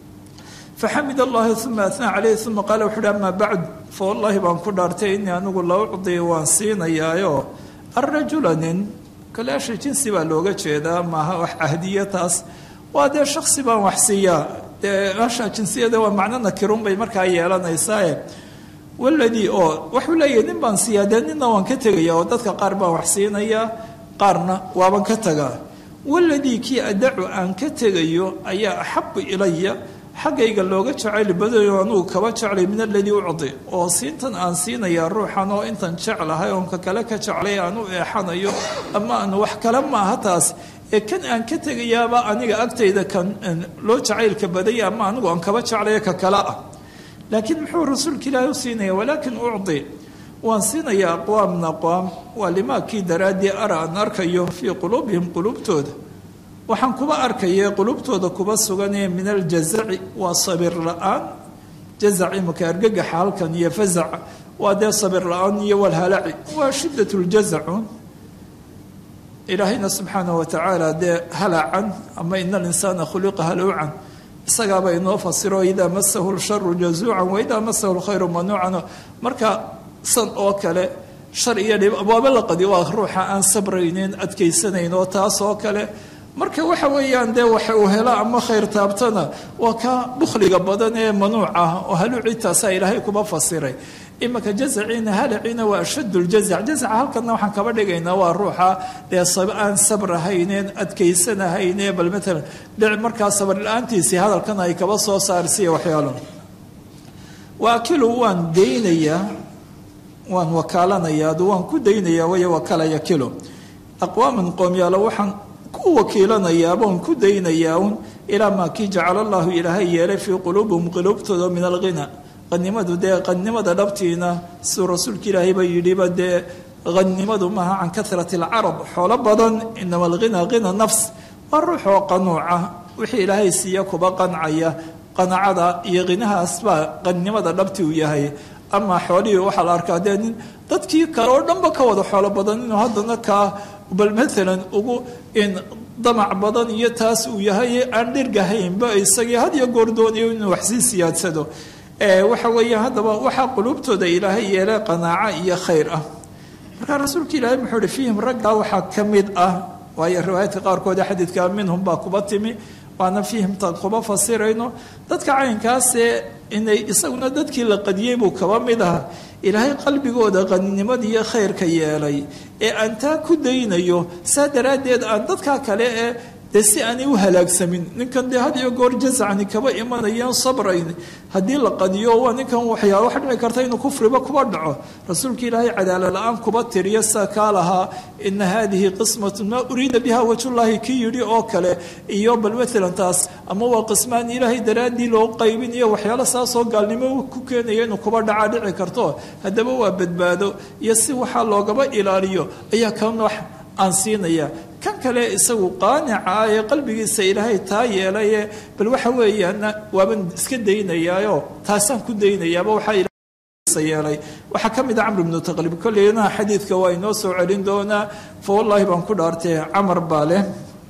faxamid allahi uma atnaa calayhi uma qaala wuxu uhi amaa bacd fa wallaahi baan ku dhaartay inii anigu la ucdi waan siinayaayo arrajula nin kaleasha jinsi baa looga jeedaa maaha wax cahdiya taas waa dee shaksi baan wax siiyaa dee asha jinsiyada waa macno nakirun bay markaa yeelanaysaae waladii oo waxuu leeyahay nin baan siiyaa dee ninna waan ka tegaya oo dadka qaar baan wax siinayaa qaarna waaban ka tagaa waladii kii adacu aan ka tegayo ayaa axabu ilaya xaggayga looga jacayl badayo anugu kaba jeclay min aladii ucdi oo siintan aan siinayaa ruuxan oo intan jeclahay oon ka kale ka jeclay aan u eexanayo ama aan wax kale maaha taas ee kan aan ka tegayaaba aniga agtayda kan loo jacaylka badaya ama anigu aan kaba jeclaya ka kale ah laakiin muxuu rasuulka ilaahi u siinaya walaakin ucdi waan siinayaa aqwaamna aqwaam waa limaakii daraaddii ara aan arkayo fii quluubihim quluubtooda waxaan kuba arkaya qulubtooda kuba suganee min aljazaci waa sabir la-aan jazac imaka argagaxa halkan iyo fazaca waa dee sabir la-aan iyo walhalaci waa shidat ljazacun ilaahayna subxaanah watacaala dee halacan ama ina alinsaana khuliqa haluucan isagaaba inoo fasiro idaa masahu lsharu jazuucan waidaa masahu lkhayru manuucan marka san oo kale shar iyo dhib waaba la qadi waa ruuxa aan sabraynin adkaysanayn oo taas oo kale marka waxa weeyaan dee waxa uu helo ama khayr taabtana waa ka bukhliga badan ee manuuc ah oo haluucitaasaa ilaahay kuma fasiray imanka jazaciina halaciina waa ashad ljazac jazaca halkana waxaan kaba dhigaynaa waa ruuxa dee aan sabr ahayneen adkaysanahaynee bal maalan dhic markaa sabr la-aantiisii hadalkan ay kaba soo saarsiiya waxyaalo waakilu waan daynayaa waan wakaalanayaa adu waan ku daynayaa way wakala yakilo aqwaaman qoomyaalo waxaan ku wakiilanayaaba un ku daynayaa un ilaa maa kii jacala allahu ilaahay yeelay fii quluubihim quluubtooda min alghina qanimadu dee qanimada dhabtiina siduu rasuulka ilaahayba yidhiba dee qanimadu maaha can karati alcarab xoolo badan inama alghina hina nafs waa ruux oo qanuuca wixii ilaahay siiya kuba qancaya qanacada iyo khinahaas baa qanimada dhabti u yahay ama xoolihii waxaa la arkaa dee nin dadkii kale oo dhanba ka wada xoolo badan inuu haddana kaa bal maalan ugu in damac badan iyo taas uu yahay aan dhirgahaynba isagii had iyo goor doonayo inuu waxsii siyaadsado waxa weeye haddaba waxaa quluubtooda ilaahay yeelay qanaaco iyo khayr ah markaa rasuulka ilaahay muxuu ihi fiihim raggaa waxaa ka mid ah waayo riwaayaadka qaarkood xadiidka minhum baa kuba timi waana fiihimta kuba fasirayno dadka caynkaasee inay isaguna dadkii la qadiyey buu kaba mid aha ilaahay qalbigooda qaninimada iyo khayrka yeelay ee aan taa ku daynayo saa daraaddeed aan dadkaa kale ee dee si aanay u halaagsamin ninkan dee had iyo goor jasacni kaba imanayaan sabrayn haddii la qadiyo waa ninkan waxyaa wax dhici karta inuu kufriba kuba dhaco rasuulka ilaahay cadaala la-aan kuba tiriyo saa kaa lahaa ina haadihi qismatun maa uriida biha wajhullaahi kii yidhi oo kale iyo bal maalan taas ama waa qismaan ilaahay daraaddii loo qaybin iyo waxyaalo saasoo gaalnimo ku keenaya inuu kuba dhacaa dhici karto haddaba waa badbaado iyo si waxaa loogaba ilaaliyo ayaa kan wax aan siinaya kan kale isagu qaanica ah ee qalbigiisa ilaahay taa yeelaye bal waxa weeyaan waaban iska daynayaayo taasaan ku daynayaaba waxaa yeelay waxaa ka mid a camr ibnu taqlib kolleyna xadiidka waa inoo soo celin doonaa fa wallaahi baan ku dhaartay camar baa leh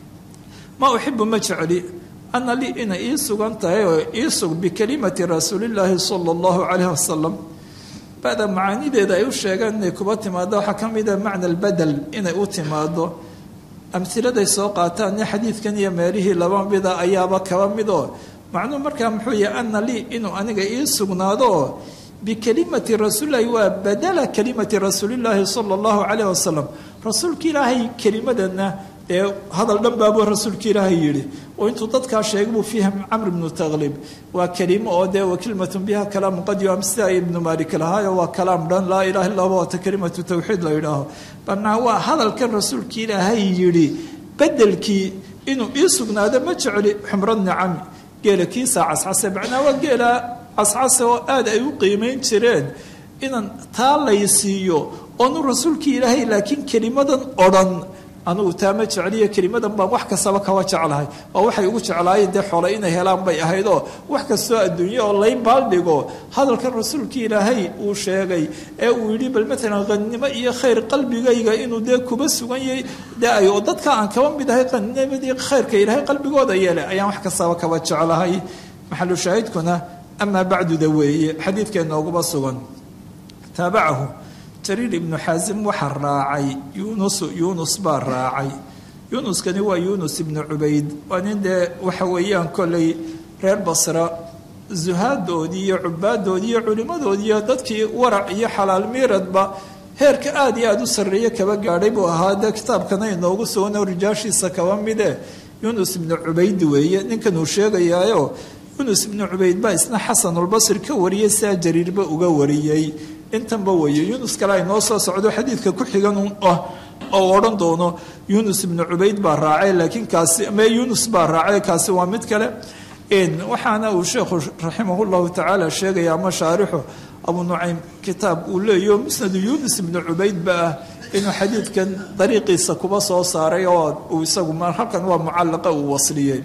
ma uxibu ma jecli ana lii inay ii sugan tahay oo ii sug bikalimati rasuulillaahi sala allahu calayh wasalam bada macaanideeda ay u sheegeen inay kuba timaado waxaa ka mida macna albadel inay u timaado amhiladay soo qaataan iyo xadiidkan iyo meelihii laba mida ayaaba kaba midoo macnuhu markaa muxuu yahay ana lii inuu aniga ii sugnaado oo bikalimati rasuulilahi waa badala kalimati rasuulillaahi sala allahu calayh wasalam rasuulka ilaahay kelimadana dee hadal dhan baabuu rasuulka ilaahay yidhi oo intuu dadkaa sheegay buu fiiha camr ibnu taqlib waa kelimo oo dee wa kelimatun biha kalaamu qad yuam sida ibnu maalik lahaayo waa kalaam dhan laa ilaha illa huwa wata kelimatu tawxiid la yidhaaho banaa waa hadalkan rasuulka ilaahay yidhi bedelkii inuu ii sugnaado ma jecli xumro nicami geela kiisaa cascase macnaa waa geela cascase oo aada ay u qiimayn jireen inaan taa laysiiyo oonu rasuulkii ilaahay laakiin kelimadan odhan anugu taa ma jecliyo kelimadan baan wax kastaba kaba jeclahay oo waxay ugu jeclaayeen dee xole inay helaan bay ahayd oo wax kastoo adduunye oo lay baaldhigo hadalkan rasuulkii ilaahay uu sheegay ee uu yidhi bal maalan qannimo iyo khayr qalbigayga inuu dee kuba sugan yahay dee ay oo dadka aan kaba mid ahay qanimadii khayrka ilaahay qalbigooda yeelay ayaan wax kastaba kaba jeclahay maxalu shaahidkuna amaa bacduda weeye xadiidkeennooguba sugan taabacahu jariir ibnu xaasim waxaa raacay yunus yunus baa raacay yunuskani waa yunus ibnu cubayd waa nin dee waxa weeyaan kolley reer basra zuhaadoodii iyo cubaadoodii iyo culimmadoodii iyo dadkii warac iyo xalaal miiradba heerka aada iyo aada u sarreeye kaba gaadhay buu ahaa dee kitaabkana inoogu sugano rijaashiisa kaba mide yunus ibnu cubayd weeye ninkan uu sheegayaayo yunus ibnu cubayd baa isna xasanulbasri ka wariyey sidaa jariirba uga wariyey intanba weeye yunus kale ay noo soo socdo xadiidka ku xigan ah oo odhan doono yunus ibnu cubayd baa raacay laakiin kaasi me yunus baa raacay kaasi waa mid kale waxaana uu sheekhu raximah llahu tacaala sheegaya ama shaarixu abu nucaym kitaab uu leeyaho musnadu yunus ibnu cubayd ba ah inuu xadiidkan dariiqiisa kuba soo saaray oo uu isagu halkan waa mucallaqa uu wasliyey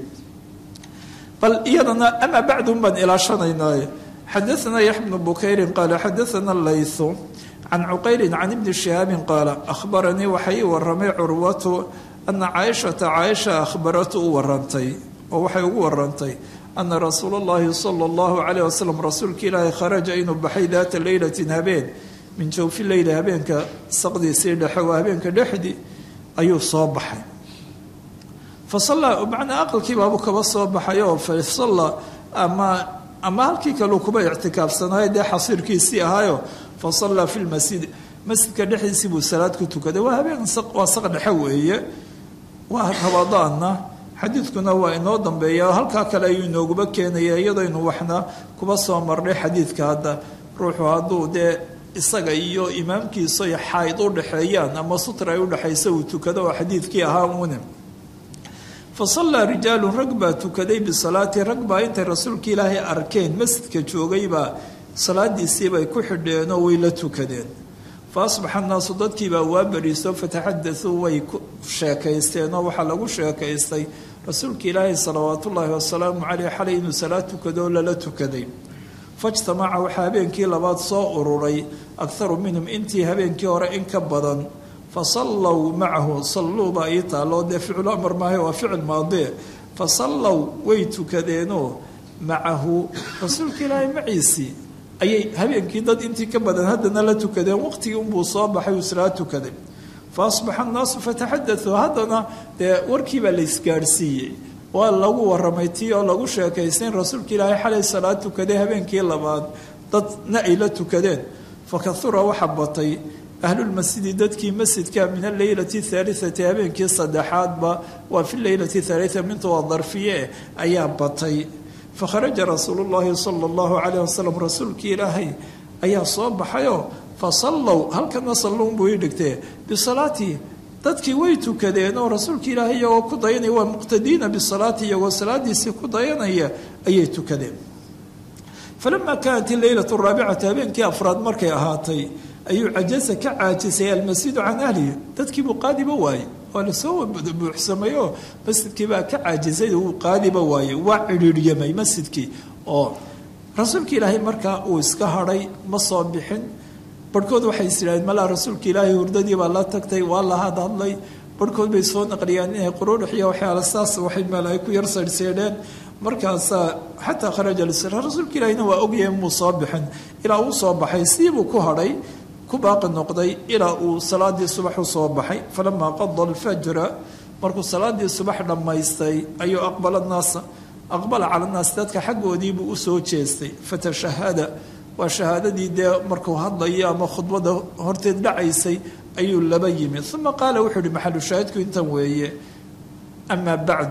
bal iyadana amaa bacdun baan ilaashanaynaa xadaثna yax bnu bukayri qaala xadaثna laythu can cuqayli can ibni shihaabi qaala ahbaranii waxay ii waramay curwatu ana caaishata caaisha ahbaratu u warantay oo waxay ugu warantay ana rasuula اllahi salى اllahu alayh wasalam rasuulka ilaahi kharaja inuu baxay daata leylatin habeen min jawfi leyli habeenka saqdiisii dhexe waa habeenka dhexdii ayuu soo baxay fasalla macnaa aqalkii baabuu kaba soo baxay oo fasalla ama ama halkii kaleu kuba ictikaafsanaayo dee xasiirkiisii ahaayo fa sallaa fi lmasjid masjidka dhexdiisii buu salaad ku tukaday waa habeen waa saq dhexe weeye waa rabadaanna xadiidkuna waa inoo dambeeya halkaa kale ayuu inooguba keenaya iyadaynu waxna kuba soo marnay xadiidka hadda ruuxu hadduu dee isaga iyo imaamkiisa ay xayd u dhexeeyaan ama sutra ay udhexaysa uu tukado oo xadiidkii ahaa uune fa sallaa rijaalun rag baa tukaday bisalaati rag baa intay rasuulka ilaahay arkeen masjidka joogaybaa salaadiisiibay ku xidheenoo way la tukadeen fa asbaxa annaasu dadkiibaa waa bariiso fataxadatuu way ku sheekaysteenoo waxaa lagu sheekaystay rasuulka ilaahay salawaatullaahi wasalaamu caleyh xalay inuu salaad tukado oo lala tukaday fajtamaca waxaa habeenkii labaad soo ururay akharu minhum intii habeenkii hore in ka badan fa sallow macahu salluuba ii taalloo dee ficlu amar maahay waa ficil maadee fa sallow way tukadeenoo macahu rasuulka ilaahay maciisii ayay habeenkii dad intii ka badan haddana la tukadeen waqtigii unbuu soo baxay uu islaa tukaday fa asbaxa annaasu fataxadatuu haddana dee warkiibaa la isgaadhsiiyey waa lagu waramay tii oo lagu sheekaystay in rasuulka ilaahay xalay salaad tukaday habeenkii labaad dadna ay la tukadeen fa kahura waxa batay ahlulmasjidi dadkii masjidka min alleylati thaalitati habeenkii saddexaadba waa fi leylati thaalita mintu waa darfiye ayaa batay fakharaja rasuulu llaahi sala allahu calayh wasalam rasuulkii ilaahay ayaa soo baxayoo fa sallow halkana salluun buu ii dhigtee bisalaatihi dadkii way tukadeen oo rasuulka ilaahay iyagoo ku dayanaya waa muqtadiina bisalaati iyagoo salaadiisii ku dayanaya ayay tukadeen falamaa kaanat ileylatu raabicatu habeenkii afraad markay ahaatay ayuu cajaza ka caajisay almasjidu can ahlihi dadkiibuu qaadiba waayey waa lasoo buuxsamay oo masjidkiibaa ka caajisay uu qaadiba waayey waa cidhiiryamay masjidkii oo rasuulka ilaahay markaa uu iska hadhay ma soo bixin barhkood waxay is idhahdeen malaa rasuulka ilaahay hurdadii baa la tagtay waa la hadhadlay barhkood bay soo naqliyaan inay quruurux iyo waxyaala saas waxay meel ay ku yar saydhseedheen markaasaa xataa kharaja lisra rasuulka ilaahayna waa ogyahay muu soo bixin ilaa uu soo baxay siibuu ku hadhay ku baaqi noqday ilaa uu salaadii subax u soo baxay falamaa qada alfajra markuu salaadii subax dhammaystay ayuu aqbala naasa aqbala cala naas dadka xaggoodiibuu usoo jeestay fatashahada waa shahaadadii dee markuu hadlayo ama khudbada horteed dhacaysay ayuu laba yimi uma qaala wuxuu uhi maxalu shaahidku intan weeye amaa bacd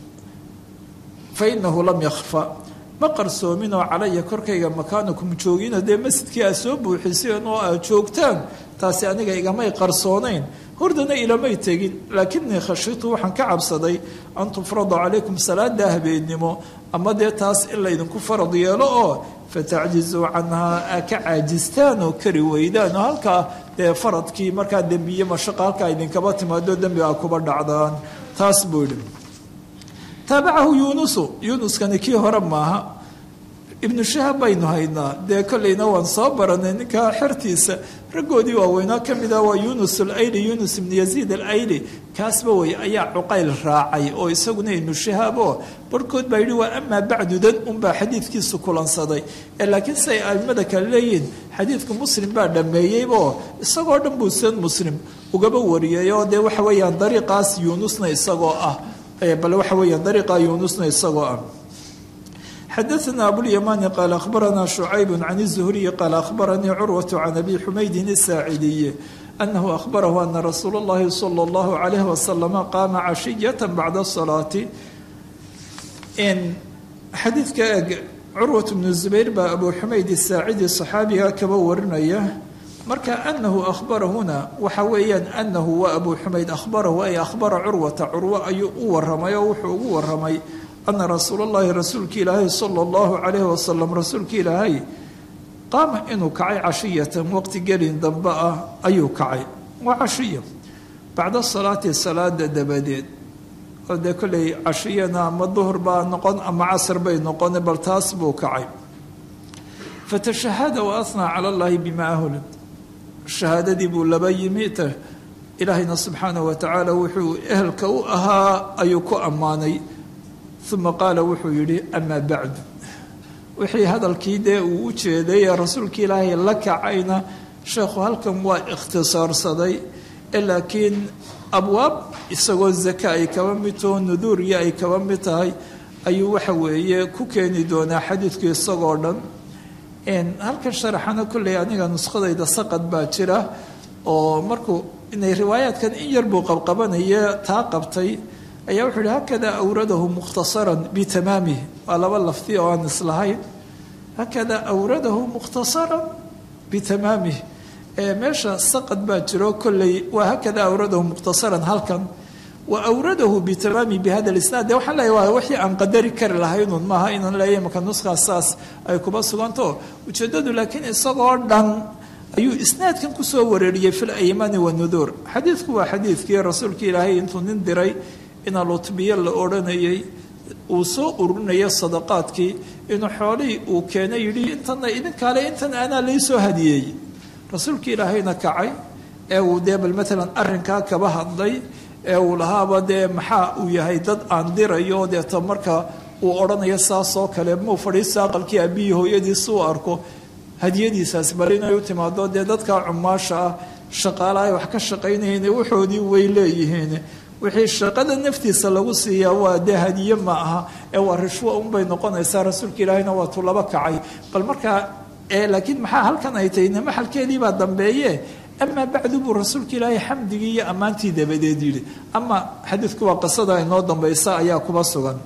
fa inahu lam yakhfa ma qarsoominoo calaya korkayga makaanukum joogina dee masjidkii aad soo buuxiseen oo aad joogtaan taasi aniga igamay qarsoonayn hordana ilamay tegin laakinii khashitu waxaan ka cabsaday an tufrada calaykum salaada habeennimo ama dee taas in laydinku farad yeelo oo fatacjizuu canhaa aa ka caajistaan oo kari weydaan oo halkaa dee faradkii markaa dembiye mashaqa halkaa idinkaba timaado dembigaa kuba dhacdaan taas buu yidhi taabacahu yuunusu yuunuskani kii hore maaha ibnu shahab baynu haynaa dee kolleyna waan soo baranay ninkaa xertiisa raggoodii waaweynaa ka mid ah waa yuunus alayli yuunus ibnu yaziid alayli kaasba wey ayaa cuqayl raacay oo isaguna ibnu shahaab oo barhkood baa yidhi waa amaa bacdudan unbaa xadiidkiisu kulansaday ee laakiin siay aimada kale leeyihiin xadiidku muslim baa dhammeeyeyoo isagoo dhan buu san muslim ugaba wariyay oo dee waxa weeyaan dariiqaas yuunusna isagoo ah bal waxa weeyaan dariiqa yuunusna isagoo ah xadaثna abulymani qaal akhbarana شhucayb can الزhriyi qaal akhbaranii curwaة can abi xumaydin الsaacidiyi anahu akhbarahu ana rasuul اllahi salى اllahu عalayh waslama qaama cashiyaة bacda الصalaati xadiidka eg curwaة bnu zubayr baa abu xumayd الsaacidi صaxaabiga kaba warinaya marka anahu ahbarahuna waxa weeyaan anahu waa abu xumayd ahbarahu ay ahbara curwata curwo ayuu u waramay oo wuxuu ugu waramay ana rasuul llahi rasuulka ilaahay sala allahu calayhi wasalam rasuulka ilaahay qaama inuu kacay cashiyatan waqti gelin dambe ah ayuu kacay waa cashiya bacda salaati salaada dabadeed oo dee kolley cashiyana ama duhur baa noqon ama casr bay noqon bal taas buu kacay fatashahada wa ahnaa cala allahi bima ahul shahaadadii buu laba yimi ilaahayna subxaanahu wa tacaala wuxuu ehelka u ahaa ayuu ku ammaanay uma qaala wuxuu yidhi amaa bacdu wixii hadalkii dee uu u jeeday ee rasuulka ilaahay la kacayna sheekhu halkan waa ikhtisaarsaday ee laakiin abwaab isagoo zaka ay kaba mid taho nuduuriya ay kaba mid tahay ayuu waxa weeye ku keeni doonaa xadiidku isagoo dhan halkan sharaxana kolley aniga nuskhadayda saqad baa jira oo markuu inay riwaayaadkan in yar buu qabqabanaya taa qabtay ayaa wuxuu yihi hakada awradahu mukhtasaran bitamaamih waa laba lafdi oo aan islahayn hakada awradahu mukhtasaran bitamaamih meesha saqad baa jiro kolley waa hakada awradahu mukhtasaran halkan wa awradahu bitamaami bihada lisnaad de waxaan leeyahy waa wixii aan qadari kari lahaynun maaha inaan leeyahy marka nuskaas saas ay kuba suganto ujeeddadu laakiin isagoo dhan ayuu isnaadkan kusoo wareeriyey fi laymani wanuduur xadiidku waa xadiidkii rasuulka ilaahay intuu nin diray ina lutbiye la odhanayay uu soo ururinaya sadaqaadkii inuu xoolihii uu keenay yidhi intana idinkaale intan anaa laysoo hadiyey rasuulka ilaahayna kacay ee uu dee bal maalan arrinkaa kaba hadlay ee uu lahaaba dee maxaa uu yahay dad aan dirayo deeto marka uu odhanayo saasoo kale muu fadhiisto aqalkii aabihii hooyadiis uu arko hadiyadiisaas bal inay u timaado dee dadka cumaasha ah shaqaalaha wax ka shaqaynayeen waxoodii way leeyihiin wixii shaqada naftiisa lagu siiyaa waa dee hadiye ma aha ee waa rishwo unbay noqonaysaa rasuulka ilaahayna waa tu laba kacay bal markaa laakiin maxaa halkan ay tahay maxalkeediibaa dambeeye amaa bacdu buu rasuulka ilaahay xamdigii iyo ammaantii dabadeed yidhi ama xadiidku waa qisada inoo dambaysa ayaa kuba sugan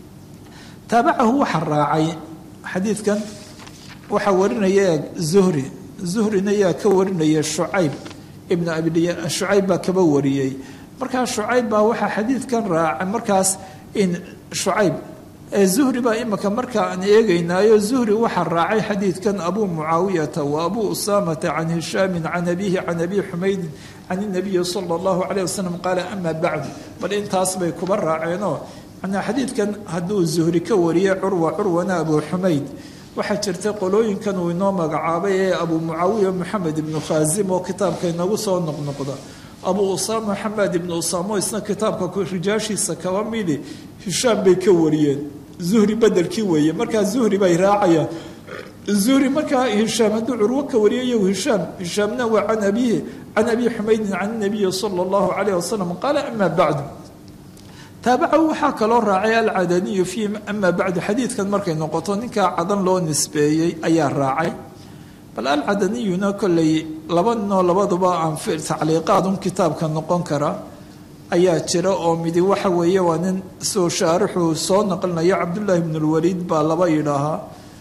taabacahu waxaa raacay xadiidkan waxaa warinaya zuhri zuhrina yaa ka warinaya shucayb ibnu abi shucayb baa kaba wariyey markaa shucayb baa waxaa xadiidkan raacay markaas in shucayb zuhri baa imika marka aan eegaynaayo zuhri waxaa raacay xadiidkan abu mucaawiyata wa abu usaamata can hishaamin can abihi can abi xumaydin can inabiyi sala allahu calayh wasalam qaala ama bacdu bal intaas bay kuba raaceenoo manaa xadiidkan hadduu zuhri ka wariyey curwa curwana abu xumayd waxaa jirta qolooyinkan uu inoo magacaabay ee abu mucaawiya moxamed ibnu khaasim oo kitaabka inagu soo noqnoqda abu usaama xamaad ibnu usaamo isna kitaabka rijaashiisa kaba midi hishaam bay ka wariyeen zuhri bedelkii weeye markaa zuhri bay raacayaan zuhri markaa hishaam hadduu curwo ka wariyayo hishaam hishaamna waa can abihi can abi xumaydin can nabiyi sala allahu calayh wasalam qaala ama bacdu taabacahu waxaa kaloo raacay alcadaniyu fii ama bacdu xadiidkan markay noqoto ninkaa cadan loo nisbeeyey ayaa raacay bal alcadaniyuna kolley laba ninoo labaduba aan tacliiqaadun kitaabka noqon kara ayaa jira oo midi waxa weeye waa nin soo shaarixuu soo naqlinayo cabdullaahi bnu lwaliid baa laba yidhaahaa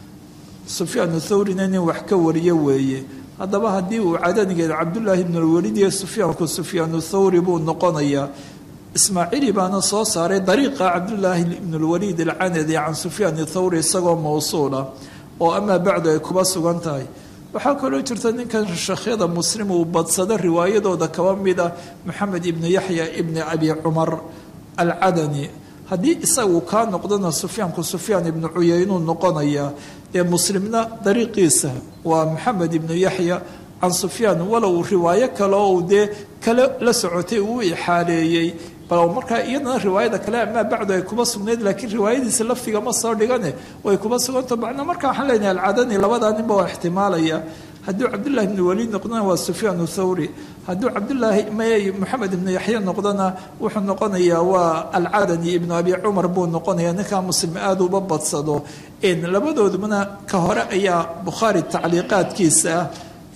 sufyaanu thawrina nin wax ka wariyo weeye haddaba haddii uu cadanigeed cabdullaahi bnu lwaliid iyo sufyaanku sufyaanu thawri buu noqonayaa ismaaciili baana soo saaray dariiqa cabdullaahi ibnu lwaliid alcanadi can sufyaan thawri isagoo mawsuula oo amaa bacdu ay kuba sugan tahay waxaa kaloo jirta ninkan sheekhyada muslim uu badsado riwaayadooda kaba mid ah moxamed ibnu yaxya ibni abi cumar alcadani haddii isagu kaa noqdona sufyaanku sufyaan ibnu cuyeynuu noqonayaa dee muslimna dariiqiisa waa moxamed ibnu yaxya can sufyaan walow riwaayo kale oo uu dee kale la socotay uu ixaaleeyey bal markaa iyadana riwaayada kale amaa bacdu ay kuba sugnayd laakiin riwaayadiisa laftiga ma soo dhigane way kuba suganto macnaa marka waxaan leenahay alcadani labadaa ninba waa ixtimaalaya hadduu cabdullahi ibnu waliid noqdona waa sufyaan thawri hadduu cabdullaahi may moxamed ibnu yaxya noqdona wuxuu noqonayaa waa alcadani ibnu abi cumar buu noqonaya ninkaa muslim aada uba badsado labadoodubana ka hore ayaa bukhaari tacliiqaadkiisa ah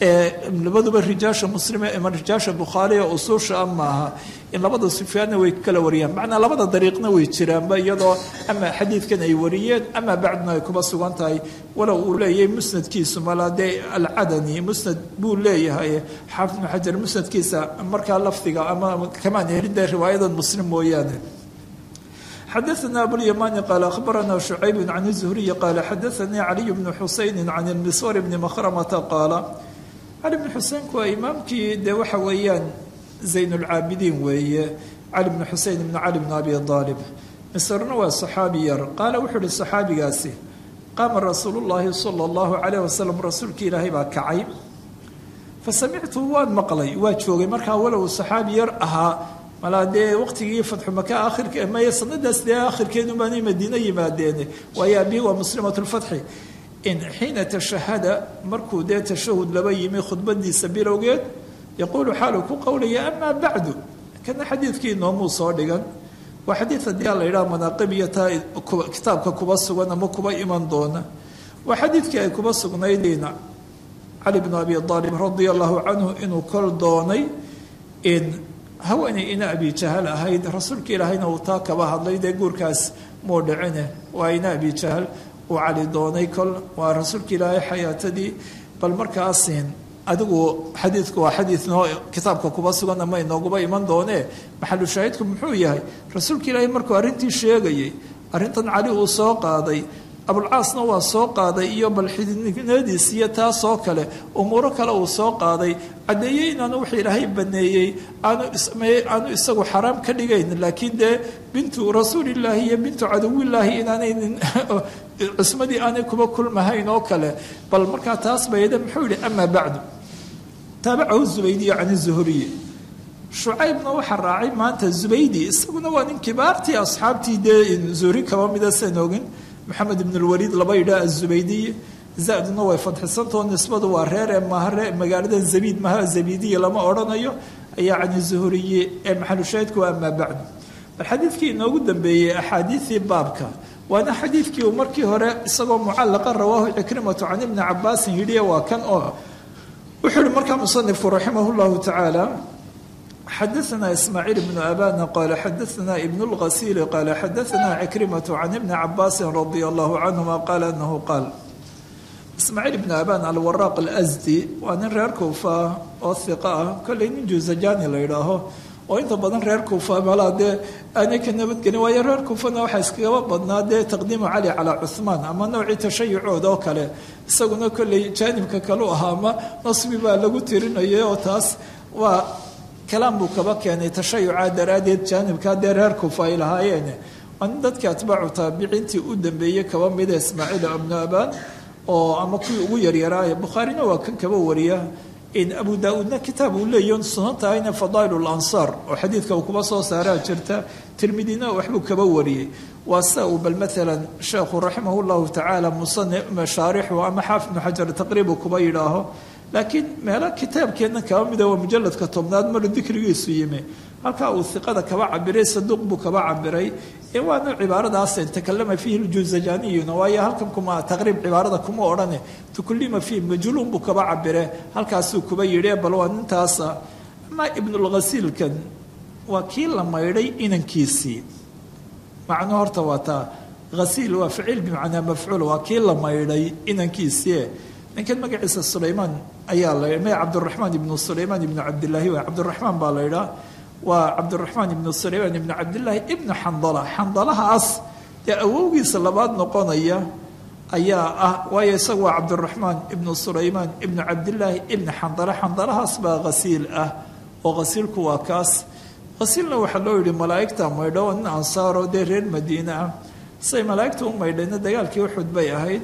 ee labaduba rijaasha muslime ama rijaasha bukhaariga usuusha a maaha in labada sufyaanna way kala wariyaan macnaa labada dariiqna way jiraanba iyadoo ama xadiidkan ay wariyeen ama bacduna ay kuba sugan tahay walow uu leeyahay musnadkiisu mala dee alcadani musnad buu leeyahay xaafid ibnu xajar musnadkiisa markaa lafdiga ama kamaan helin dee riwaayadan muslim mooyaane xadaثna abulymani qaal akhbarana shucayb can الzuhriyi qaala xadaثanii caliy bnu xusayni can اlmiswar bni makhramata qaala cali bnu xuseenku waa imaamkii dee waxa weeyaan zayn اlcaabidiin weeye cali bnu xusein bnu cali bnu abi aalib misrna waa saxaabi yar qaala wuxuu uhi saxaabigaasi qaama rasuulu llaahi sala اllahu calayh wasalam rasuulkii ilaahay baa kacay fasamictu waan maqlay waa joogay markaa walow saxaabi yar ahaa malaa dee waqtigii fatxu maka akhirka maya sanadaas dee akhirkeedu baanay madiino yimaadeen waayo abihi waa muslimat lfatxi in xiina tashahada markuu dee tashahud laba yimi khudbadiisa bilowgeed yaquulu xaalu ku qowlaya amaa bacdu kana xadiidkii noomuu soo dhigan waa xadiid haddii a la yidhaha manaaqib iyo taa kitaabka kuba sugan ama kuba iman doona waa xadiidkii ay kuba sugnaydina cali bnu abi aalib radia allahu canhu inuu kol doonay in haweeney ina abi jahal ahayd rasuulka ilaahayna uu taa kaba hadlay dee guurkaas muu dhicine waa ina abi jahal uu cali doonay kol waa rasuulka ilaahay xayaatadii bal markaasin adigu xadiidku waa xadiid noo kitaabka kuba sugan ama inooguba iman doonee maxalu shaahidku muxuu yahay rasuulka ilaahay markuu arrintii sheegayay arrintan cali uu soo qaaday abulcaasna waa soo qaaday iyo bal xididnimadiis iyo taasoo kale umuuro kale uu soo qaaday caddeeyey inaanu wax ilaahay baneeyey aanu aanu isagu xaraam ka dhigayn laakiin dee bintu rasuulillaahi iyo bintu cadowillaahi inaanaynin cismadii aanay kuba kulmahayn oo kale bal markaa taas bayde muxuu yihi amaa bacdu taabacahu zubaydiyo can zuhuriyi shucaybna waxaa raacay maanta zubaydi isaguna waa nin kibaartii asxaabtii dee zuhri kaba mida san ogin maxamed ibn lwaliid laba yidhaah azubaydiy zaduna way fadxisantao nisbadu waa reer ee mahare magaalada zabiid maha zabiidiya lama odhanayo ayaa cani zuhuriye ee maxalushaahidku waa amaa bacdu bal xadiidkii inoogu dambeeyey axaadiidii baabka waana xadiidkii uu markii hore isagoo mucallaqa rawaahu cikrimatu can ibni cabaasin yidhi waa kan oo wuxuu yihi markaa musanifku raximah llahu tacaala xadaثna ismaaciil bnu abana qala xadaثna ibn اlghasiili qala xadaثna cikrimatu can ibni cabaasi radi allahu canhuma qala anahu qaal ismaaciil ibnu aban alwaraaq alasdi waa nin reer kuufa oo hiqa ah kolley nin juzajani la yidhaaho oo inta badan reer kuufa malaa dee aanay ka nabadgelin waayo reer kuufana waxaa iskagaba badnaa dee taqdiimu cali calaa cuhmaan ama noocii tashayucooda oo kale isaguna kolley jaanibka kalu ahaa ama nasbi baa lagu tirinayay oo taas waa kalaam buu kaba keenay tashayuca daraaddeed jaanibka dee reer kuufa ay lahaayeen waa nin dadkii atbaacu taabiciintii u dambeeyey kaba mida ismaaciil ibnu abaan oo ama kuwii ugu yaryaraaya bukhaarina waa kan kaba wariya in abu daa-uudna kitaab uu leeyahy sunan tahayna fadaail lansaar oo xadiidka uu kuba soo saaraa jirta tirmidina waxbuu kaba wariyey waa sida uu bal maalan sheekhu raximah llahu tacaala musani mashaarixu ama xaafid ibnu xajar taqriibu kuba yidhaaho laakiin meelo kitaabkeenna kaba mida waa mujaladka tobnaad maru dikrigiisu yimi halkaa uu iqada kaba cabiray saduuq buu kaba cabiray waana cibaaradaas takalama fiihi ljuzajaniyyuna waayo halkan kuma taqriib cibaarada kuma odhane tukulima fiih majluun buu kaba cabire halkaasuu kuba yidhi bal waa nintaasa amaa ibnulghasiilkan waa kii la maydhay inankiisii macnuu horta waa taa hasiil waa ficiil bimacnaa mafcuul waa kii la maydhay inankiisii ninkan magaciisa sulaymaan ayaa la ma cabdiraxmaan ibnu sulaymaan ibnu cabdilaahi waa cabdiraxmaan baa la yidhaha waa cabdiraxmaan ibnu sulaymaan ibnu cabdilaahi ibnu xandala xandalahaas dee awowgiisa labaad noqonaya ayaa ah waayo isaga waa cabdiraxmaan ibnu sulaymaan ibnu cabdilaahi ibnu xandala xandalahaas baa hasiil ah oo hasiilku waa kaas hasiilna waxaa loo yihi malaa'igta maydho nin ansaaro dee reer madiine ah say malaa'igta u maydhayna dagaalkii uxud bay ahayd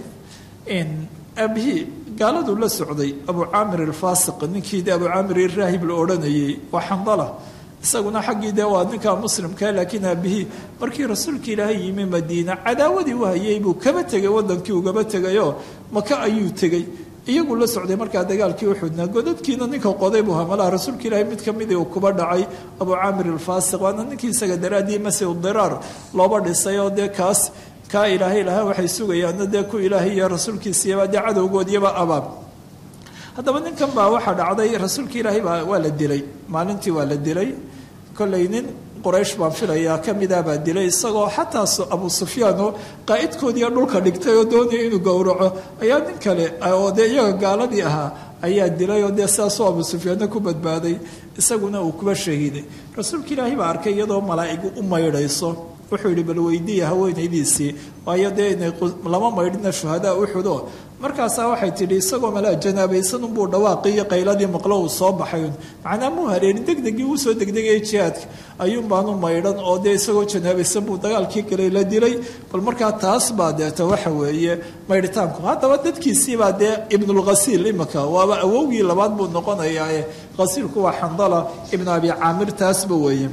aabihii gaaladuu la socday abu caamir alfaasiq ninkii de abu caamir iraahib la odhanayay waa xandala isaguna xaggii dee waa ninka muslimka laakiin aabihii markii rasuulka ilaahay yimi madiina cadaawadii u hayay buu kaba tegay wadankii ugaba tegayoo maka ayuu tegey iyagu la socday markaa dagaalkii uxudna godadkiina ninka qoday buu hamalaha rasuulka ilaahay mid kamidii uu kuba dhacay abu caamir alfaasiq waana ninkii isaga daraaddii masiu diraar looba dhisay oo dee kaas kaa ilaahay lahaa waxay sugayaanna dee ku ilaahay iyo rasuulkiisiyaba dee cadowgoodiyaba abaab haddaba ninkan baa waxaa dhacday rasuulka ilaahay baa waa la dilay maalintii waa la dilay kollay nin quraysh baan filayaa ka midaa baa dilay isagoo xataa abu sufyaanoo qaa'idkoodiiya dhulka dhigtay oo doonaya inuu gowraco ayaa nin kale oo dee iyaga gaaladii ahaa ayaa dilay oo dee sidaasoo abu sufyaanna ku badbaaday isaguna uu kuba shahiiday rasuulka ilaahay baa arkay iyadoo malaa'igu u maydhayso wuxuu yidhi bal weydiiya haweenaydiisii waayo dee inay lama maydhina shuhadaa uxudo markaasaa waxay tidhi isagoo malaa janaabaysan unbuu dhawaaqiiyo qayladii maqlo uu soo baxay macnaa muu hareerin degdegii uu soo degdegaya jihaadka ayuun baanu maydhan oo dee isagoo janaabaysan buu dagaalkii galay la dilay bal markaa taas baa deeta waxa weeye maydhitaanku haddaba dadkiisiibaa dee ibnulghasiil imika waaba awowgii labaad buu noqonayaae hasiilku waa xandala ibnu abi caamir taasba weeye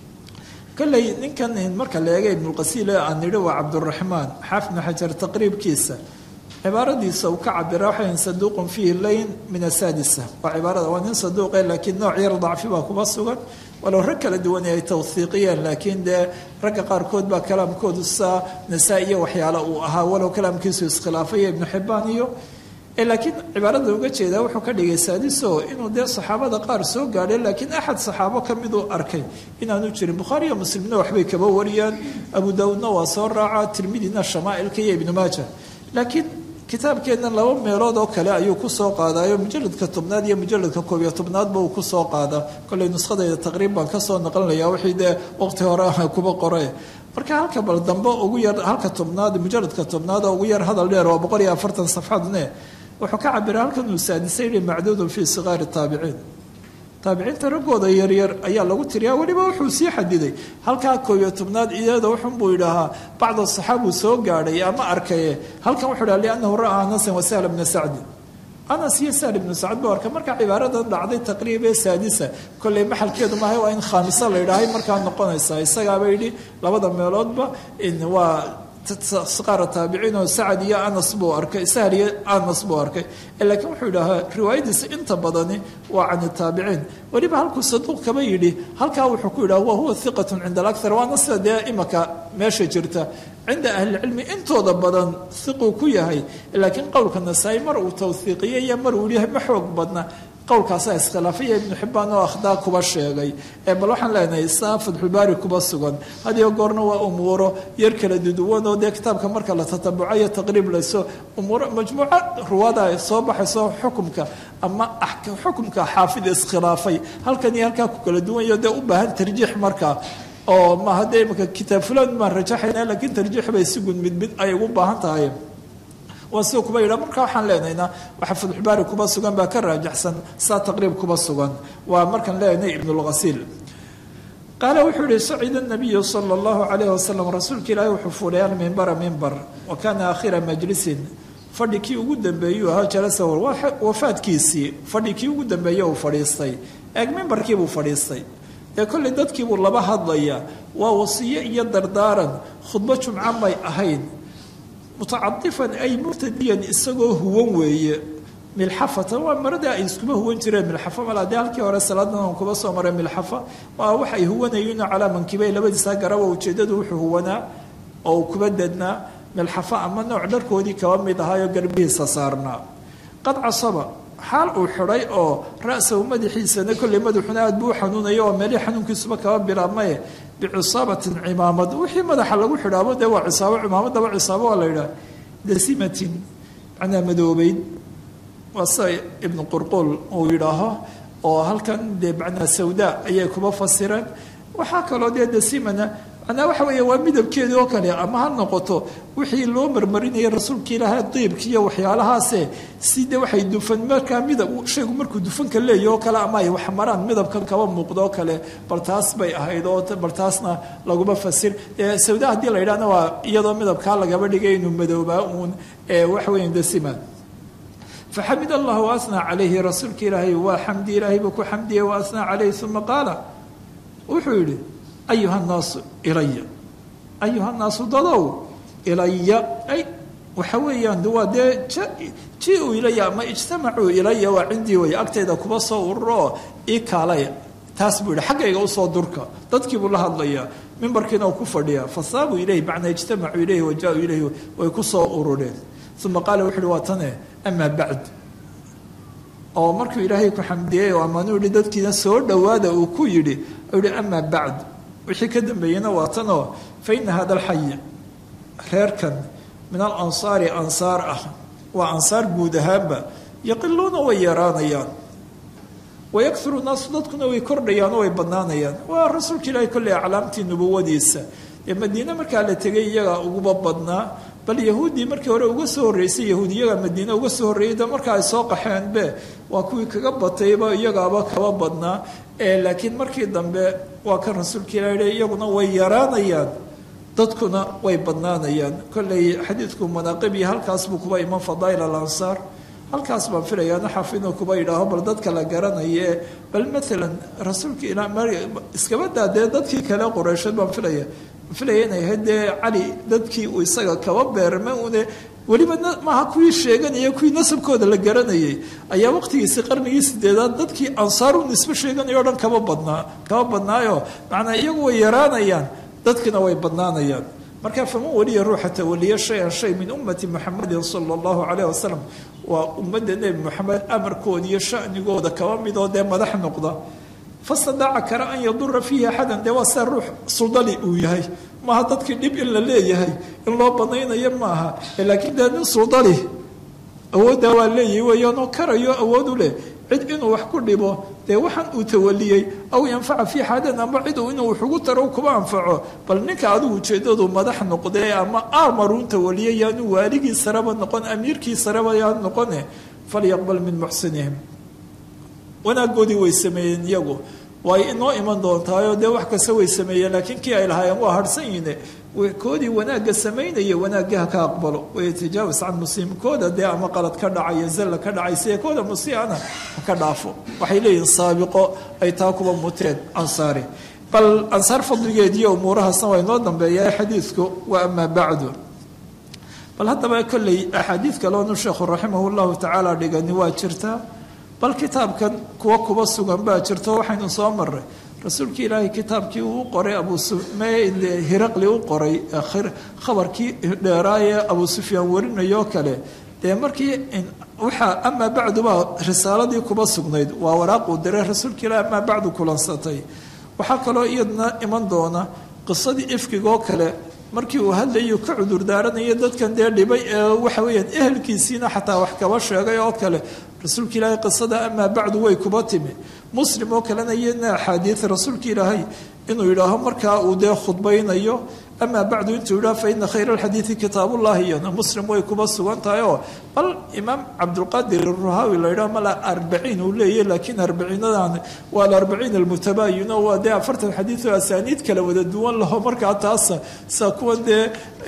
kolley ninkan marka la eega ibnulqasiil ee aan nidhi waa cabduraxmaan xaafid ibnu xajar taqriibkiisa cibaaradiisa uu ka cabira waxay saduuqun fiihi layn min asaadisa waa cibaarada waa nin saduuqe laakiin nooc yar dacfi baa kuba sugan walow rag kala duwan ay tawhiiqiyeen laakiin dee ragga qaarkood baa kalaamkoodu saa nasaa iyo waxyaale uu ahaa walow kalaamkiisu iskhilaafaya ibnu xibaan iyo laakiin cibaarada uga jeedaa wuxuu ka dhigay saadiso inuu dee saxaabada qaar soo gaadhay laakiin axad saxaabo ka miduu arkay inaanu jirin bukhaari iyo muslimna waxbay kaba wariyaan abu daawuudna waa soo raaca tirmidina shamaa'ilka iyo ibnu maaja laakiin kitaabkeenna laba meelood oo kale ayuu kusoo qaadayo mujaladka tobnaad iyo mujaladka koob iyo tobnaadba uu kusoo qaadaa kolley nuskhadayda taqriib baan kasoo naqlinaya wixii dee waqti hore ah kuba qore marka halka bal dambe ugu yar halka tobnaad mujaladka tobnaad oo ugu yar hadal dheer waa boqol iyo afartan safxadne wuxuu ka cabira halkan uu saadisay yihi macduudun fii sigaari taabiciin taabiciinta raggooda yaryar ayaa lagu tiriyaa weliba wuxuu sii xadiday halkaa koob iyo tobnaad iyada wuxun buu yidhaahaa bacda saxaabuu soo gaadhay ama arkaye halkan wuxuu dhaha liannahu ra'aa anasan wa sahla bna sacdi anas iyo sahl ibnu sacd buu arkay markaa cibaaradan dhacday taqriib ee saadisa kolley maxalkeedu maahay waa in khaamisa la yidhaahay markaa noqonaysaa isagaaba yidhi labada meeloodba waa qaara taabiciin oo sacad iyo anas buu arkay sahl iyo anas buu arkay laakiin wuxuu yidhaahaa riwaayadiisa inta badani waa can taabiciin weliba halkuu saduuq kaba yidhi halkaa wuxuu ku yidhaha wa huwa hiqatun cinda alakthar waana sida dee imaka meesha jirta cinda ahlicilmi intooda badan hiquu ku yahay laakiin qowlka nasaa-i mar uu tawhiiqiyey iyo mar uu yahay ma xoog badna qowlkaasaa iskhilaafaya ibnu xibaan oo akhdaa kuba sheegay ee bal waxaan leenahay saa fatxulbaari kuba sugan hadiyo goorna waa umuuro yar kala duduwan oo dee kitaabka marka la tatabucayo taqriib layso umuuro majmuuco ruwaada soo baxayso xukumka ama xukumka xaafid iskhilaafay halkan iyo halkaa ku kala duwanyo dee u baahan tarjiix markaa oo maaha dee imaka kitaab fulan maan rajaxayna laakiin tarjiix bay si gud mid mid ay ugu baahan tahay waa sida kuba yidha marka waxaan leenaynaa waxa fatxubaari kuba sugan baa ka raajaxsan saa taqriib kuba sugan waa markaan leenahay ibnulghasiil qaala wuxuu yihi sacida nabiyu sala allahu calayh wasalam rasuulka ilaahi wuxuu fuulay almimbara mimbar wa kaana aakhira majlisin fadhi kii ugu dambeeyuu ahaa jalasa wafaadkiisii fadhi kii ugu dambeeye uu fadhiistay eeg mimbarkiibuu fadhiistay dee kolley dadkiibuu laba hadlaya waa wasiyo iyo dardaaran khudbo jumco may ahayn mutacadifan ay murtadiyan isagoo huwan weeye milxafatan waa maradii ay iskuma huwan jireen milxafa mal dee halkii hore salaadan aan kuba soo maray milxafa waa waxay huwanayeen calaa mankibay labadiisa garaba ujeedadu wuxuu huwanaa oo uu kuba dadnaa milxafa ama nooc dharkoodii kaba mid ahaayo garbihiisa saarnaa qad casaba xaal uu xidhay oo ra-sahu madaxiisana kolley madaxuna aad buu u xanuunaya oo meelihii xanuunkiisuba kaba bilaabmaye bicisaabatin cimaamad wixii madaxa lagu xidhaabo dee waa cisaabo cimaamadaba cisaabo waa la yidhaha dasimatin macnaa madoobeyd waa sida ibnu qurquul uu yidhaaho oo halkan dee macnaa sawda ayay kuba fasireen waxaa kaloo dee dasimana macnaa waxa weeye waa midabkeedii oo kale ama ha noqoto wixii loo marmarinayay rasuulka ilaahay diibki iyo waxyaalahaase si de waxay dufan markaa midab shaygu markuu dufanka leeyahy oo kale ama ay wax maraan midabkan kaba muuqdo kale bal taas bay ahayd oo bal taasna laguma fasir sawda haddii la yidhahna waa iyadoo midabkaa lagaba dhigay inuu madoobaa uun waxa weya dasima faxamid allah waasnaa calayhi rasuulka ilaahay waa xamdi ilaahay buu ku xamdiyey waasnaa calayhi uma qaala wuxuu yidhi ayuha nnaasu ilaya ayuha nnaasu dadow ilaya ay waxa weeyaan waa dee ji-u ilaya ama ijtamacuu ilaya waa cindii way agtayda kuba soo ururo ii kaalaya taas buu yihi xaggayga usoo durka dadkii buu la hadlayaa mimbarkiina uu ku fadhiyaa fasaabuu ilayhi macnaa ijtamacuu ilayhi wa jaa-uu ilayhi way ku soo urureen uma qaala wuxu uhi waa tane amaa bacd oo markuu ilaahay ku xamdiyey oo amaanuu yihi dadkiina soo dhowaada uu ku yidhi u yihi amaa bacd wixii ka dambeeyena waa tanoo fa ina hada alxay reerkan min alansaari ansaar ah waa ansaar guud ahaanba yaqiluuna way yaraanayaan wayakuru naasu dadkuna way kordhayaan oo way badnaanayaan waa rasuulka ilaahay kolley aclaamtii nubuwadiisa ee madiine markaa la tegay iyagaa uguba badnaa bal yahuuddii markii hore uga soo horreysay yahuudiyaga madiine uga soo horreeyay de marka ay soo qaxeenbe waa kuwii kaga batayba iyagaaba kaba badnaa laakiin markii dambe waa kan rasuulka ilah yihi iyaguna way yaraanayaan dadkuna way badnaanayaan kolley xadiidku manaaqibii halkaas buu kuba iman fadaa'il alansaar halkaas baan filayaa naxaf inuu kuba yidhaaho bal dadka la garanaye bal maalan rasuulka ila iskaba daa dee dadkii kale qureysheed baan filaya filaya inay ahayd dee cali dadkii uu isaga kaba beerma une weliba maaha kuwii sheeganaya kuwii nasabkooda la garanayay ayaa waqtigiisii qarnigii sideedaad dadkii ansaaru nisbe sheeganaya o dhan kama badnaa kama badnaayo macnaa iyagu way yaraanayaan dadkina way badnaanayaan marka faman weliya ruuxa tawaliya shay-an shay min ummati muxamedin sala allahu caleyh wasalam waa ummadda nebi moxamed amarkooda iyo shanigooda kaba midoo dee madax noqda fastadaaca kara an yadura fiihi axadan dee waa sia ruux suldali uu yahay maaha dadkii dhib in la leeyahay in loo banaynayo maaha laakiin dee nin suldali awooddaa waa leeyahay weeyaanoo karayo awood u leh cid inuu wax ku dhibo dee waxaan uu tawaliyey aw yanfaca fii xadan ama cid uu inuu wax ugu taro kuba anfaco bal ninka adigu ujeedadu madax noqdee ama amarun tawaliyay yaanu waaligii sareba noqon amiirkii sareba yaanu noqone falyaqbal min muxsinihim wanaagoodii way sameeyeen iyagu way inoo iman doontaayo dee wax kasta way sameeyeen laakiin kii ay lahaayeen waa harsan yihiine koodii wanaagga samaynaya wanaagga ha ka aqbalo wayatajaawaz can muslimkooda dee ama qalad ka dhacaya zalla ka dhacay siya kooda musiana ha ka dhaafo waxay leeyihiin saabiqo ay taa kuba muteen ansaari bal ansaar fadligeediiyo umuurahaasna waa inoo dambeeya xadiidku wa amaa bacdu bal haddaba kolley axaadiid kaloonu sheekhu raximah llahu tacaala dhigani waa jirtaa bal kitaabkan kuwa kuba sugan baa jirto waxaynu soo maray rasuulkii ilaahay kitaabkii uu qoray abhiraqli u qoray khabarkii dheeraaye abu sufyaan warinayoo kale dee markii waxaa amaa bacdu baa risaaladii kuba sugnayd waa waraaquu diray rasuulka ilaahi amaa bacdu kulansatay waxaa kaloo iyadna iman doona qisadii ifkigoo kale markii uu hadlayuu ka cudur daaranayo dadkan dee dhibay ee waxa weeyaan ehelkiisiina xataa wax kaba sheegay oo kale rasuulka ilaahay qisada amaa bacdu way kuba timi muslim oo kalena iyadna axaadiid rasuulka ilaahay inuu yidhaaho markaa uu dee khudbaynayo amaa bacdu intuu yidhaho fa ina khayra alxadiidi kitaabullahi iyana muslim way kuba sugan tahay oo bal imaam cabdulqaadir aruhaawi la yidhaho mala arbaciin uu leeyahy laakiin arbaciinadan waa alarbaciin almutabayin oo waa dee afartan xadiid oo asaaniid kala wada duwan laho markaa taasa saa kuwan dee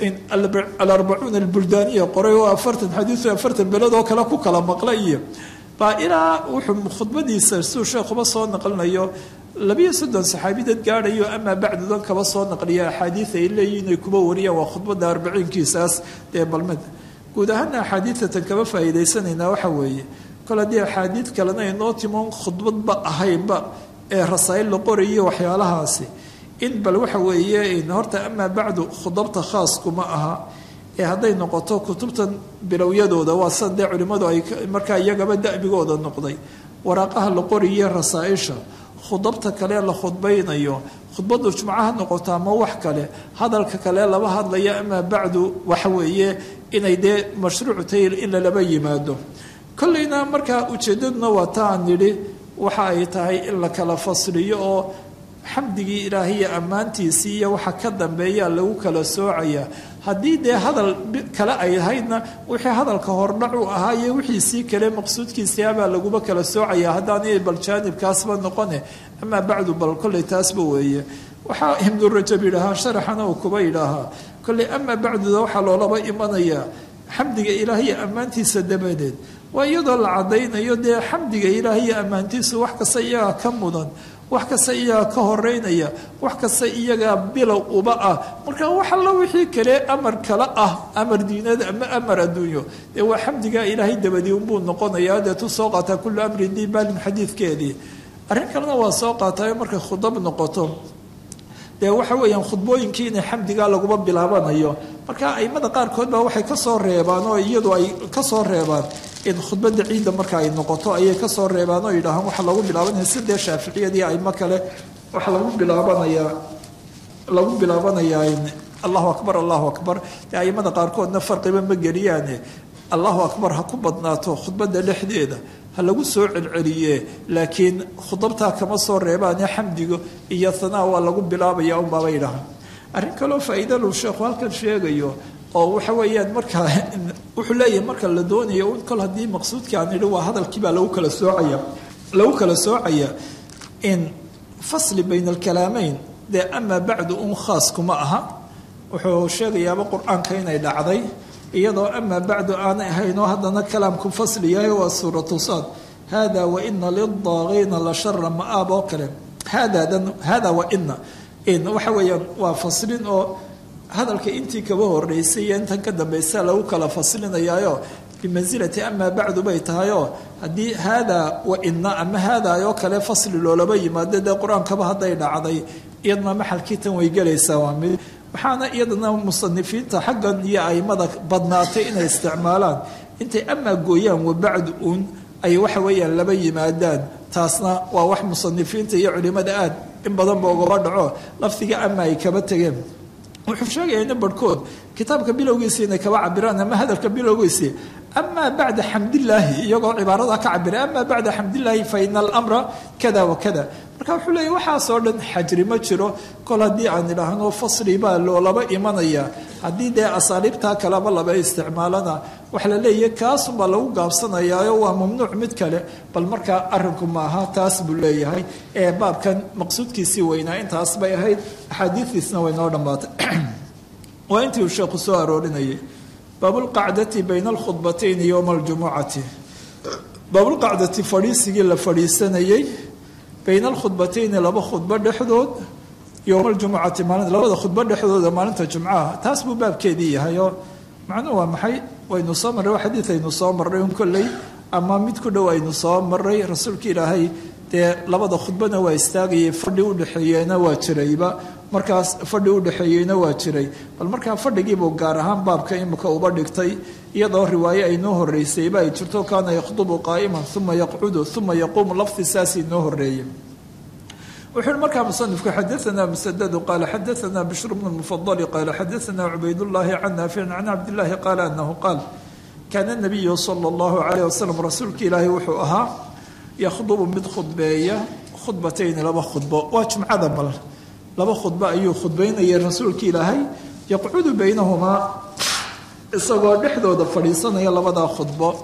alarbacuun albuldaaniya qoray oo afartan xadiid oo afartan beled oo kale ku kala maqla iyo baa ilaa wuxuu khudbadiisa siduu sheekhuba soo naqlinayo labiyo soddon saxaabi dad gaadhayo amaa bacdudan kaba soo naqliya axaadiid ay leeyihin ay kuba wariyaan waa khudbada arbiciinkiisaas dee balmada guud ahaana axaadiidatan kaba faa'iidaysanaynaa waxa weeye kol haddii axaadiid kalena inoo timoon khudbadba ahaynba ee rasaa'il la qorayo waxyaalahaasi in bal waxa weeye horta amaa bacdu khudabta khaaskuma aha ee hadday noqoto kutubtan bilowyadooda waa san dee culimmadu ay markaa iyagaba da'bigooda noqday waraaqaha la qoriye rasaa-isha khudabta kale la khudbaynayo khudbadu jumcaha noqoto ama wax kale hadalka kale laba hadlaya amaa bacdu waxa weeye inay dee mashruuc tahay in lalaba yimaado kolleyna markaa ujeedaduna waa ta aan nidhi waxa ay tahay in la kala fasliyo oo xamdigii ilaahiyo ammaantiisii iyo waxa ka dambeeyaa lagu kala soocayaa haddii dee hadal kale ay ahaydna wixii hadalka hordhac u ahaa iyo wixiisii kale maqsuudkiisiabaa laguba kala soocaya haddaanay bal jaanibkaasba noqone amaa bacdu bal kolley taasba weeye waxaa ibnu rajab yidhaahaa sharaxana uu kuba yidhaahaa kolley amaa bacduda waxaa loolaba imanayaa xamdiga ilaahiyo ammaantiisa dabadeed waa iyadoo la caddaynayo dee xamdiga ilaahiyo ammaantiisu wax kasta iyagaa ka mudan wax kasta iyagaa ka horeynaya wax kasta iyagaa bilow uba ah marka wax allo wixii kale amar kale ah amar diinad ama amar adduunyo dee waa xamdigaa ilaahay dabadii unbuu noqonayaa dee tu soo qaataa kullu amrin dibalin xadiidkeedii arrin kalena waa soo qaatayo markay khudab noqoto dee waxa weeyaan khudbooyinkii inay xamdigaa laguma bilaabanayo marka aimada qaarkood baa waxay kasoo reebaan oo iyadu ay kasoo reebaan in khudbada ciidda marka ay noqoto ayay kasoo reebaan oo yidhaahaan waxaa lagu bilaabanaya sidee shaaficiyadii aimo kale waxaa lagu bilaabanayaa lagu bilaabanayaa allahu akbar allahu akbar dee aimada qaarkoodna farqiba ma geliyaane allahu akbar ha ku badnaato khudbada dhexdeeda ha lagu soo celceliye laakiin khudabtaa kama soo reebaane xamdigo iyo hanaa waa lagu bilaabaya unbaaba yidhahaan arrin kaloo faa-iidalu sheekhu halkan sheegayo oo waxa weeyaan markaa wuxuu leeyahay marka la doonayo un kol haddii maqsuudkii aan idhi waa hadalkii baa lagu kala soocaya lagu kala soocaya in fasli bayna alkalaameyn dee amaa bacdu un khaas kuma aha wuxuu sheegayaaba qur-aanka inay dhacday iyadoo amaa bacdu aanay ahayn oo haddana kalaamku fasli yahay waa suuratu saad hada waina lidaaqiina la shara ma-aab oo kale haadadan hada waina in waxa weeyaan waa faslin oo hadalka intii kaba horeysay iyo intan ka dambaysa lagu kala faslinayaayo bimansilati amaa bacdu bay tahayoo haddii haadaa wa ina ama haadaa oo kale fasli loolaba yimaado dee qur-aankaba hadday dhacday iyadna maxalkii tan way gelaysaa waa mid waxaana iyadana musanifiinta xaggan iyo aimada badnaatay inay isticmaalaan intay amaa gooyaan wa bacdu uun ay waxa weeyaan laba yimaadaan taasna waa wax musanifiinta iyo culimada aad in badanba ugaba dhaco lafdiga ama ay kaba tegeen wuxuu sheegaya ina barhkood kitaabka bilowgiisii inay kaba cabiraan ama hadalka bilowgiisii amaa bacda xamdillaahi iyagoo cibaarada ka cabira amaa bacda xamdillaahi fa ina alamra kada wa kada marka wuxuu leeyahy waxaasoo dhan xajri ma jiro kol haddii aan idhaahno fasli baa loolaba imanaya haddii dee asaaliibtaa kaleba laba isticmaalana waxa la leeyahy kaasunbaa lagu gaabsanayaayo waa mamnuuc mid kale bal markaa arinku maaha taas buu leeyahay ee baabkan maqsuudkiisii weynaa intaas bay ahayd axaadiistiisna way noo dhammaatay waa intii uu sheekhu soo aroorinayay baabulqacdati bayna alkhudbatayni yowma aljumucati baabulqacdati fadhiisigii la fadhiisanayey bayna alkhudbatayni laba khudbo dhexdood yowma aljumucati maalin labada khudbo dhexdooda maalinta jumcaha taas buu baabkeedii yahay oo macnuhu waa maxay waynu soo marray waa xadiid aynu soo marray un kolley ama mid ku dhow aynu soo marray rasuulka ilaahay dee labada khudbana waa istaagayay fadhi udhexeeyena waa jirayba markaas fadhi udhexeeyeyna waa jiray bal markaa fadhigiibuu gaar ahaan baabka imika uba dhigtay iyadoo riwaaye ay noo horeysayba ay jirto kaana yakhdubu qaa'iman uma yaqcudu uma yaquumu lafdi saasii noo horeeyey wuxuu uhi markaa musanifku xadaana musadadu qaala xadaana bishr bnu mufadali qaala xadaana cubaydullaahi can naaficin can cabdillaahi qaala anahu qaal kaana nabiyu sala allahu calayh wasalam rasuulka ilaahay wuxuu ahaa yakhdubu mid khudbeeya khudbatayni laba khudbo waa jumcada bal laba khudbo ayuu khudbaynayay rasuulka ilaahay yaqcudu baynahumaa isagoo dhexdooda fadhiisanaya labadaa khudbo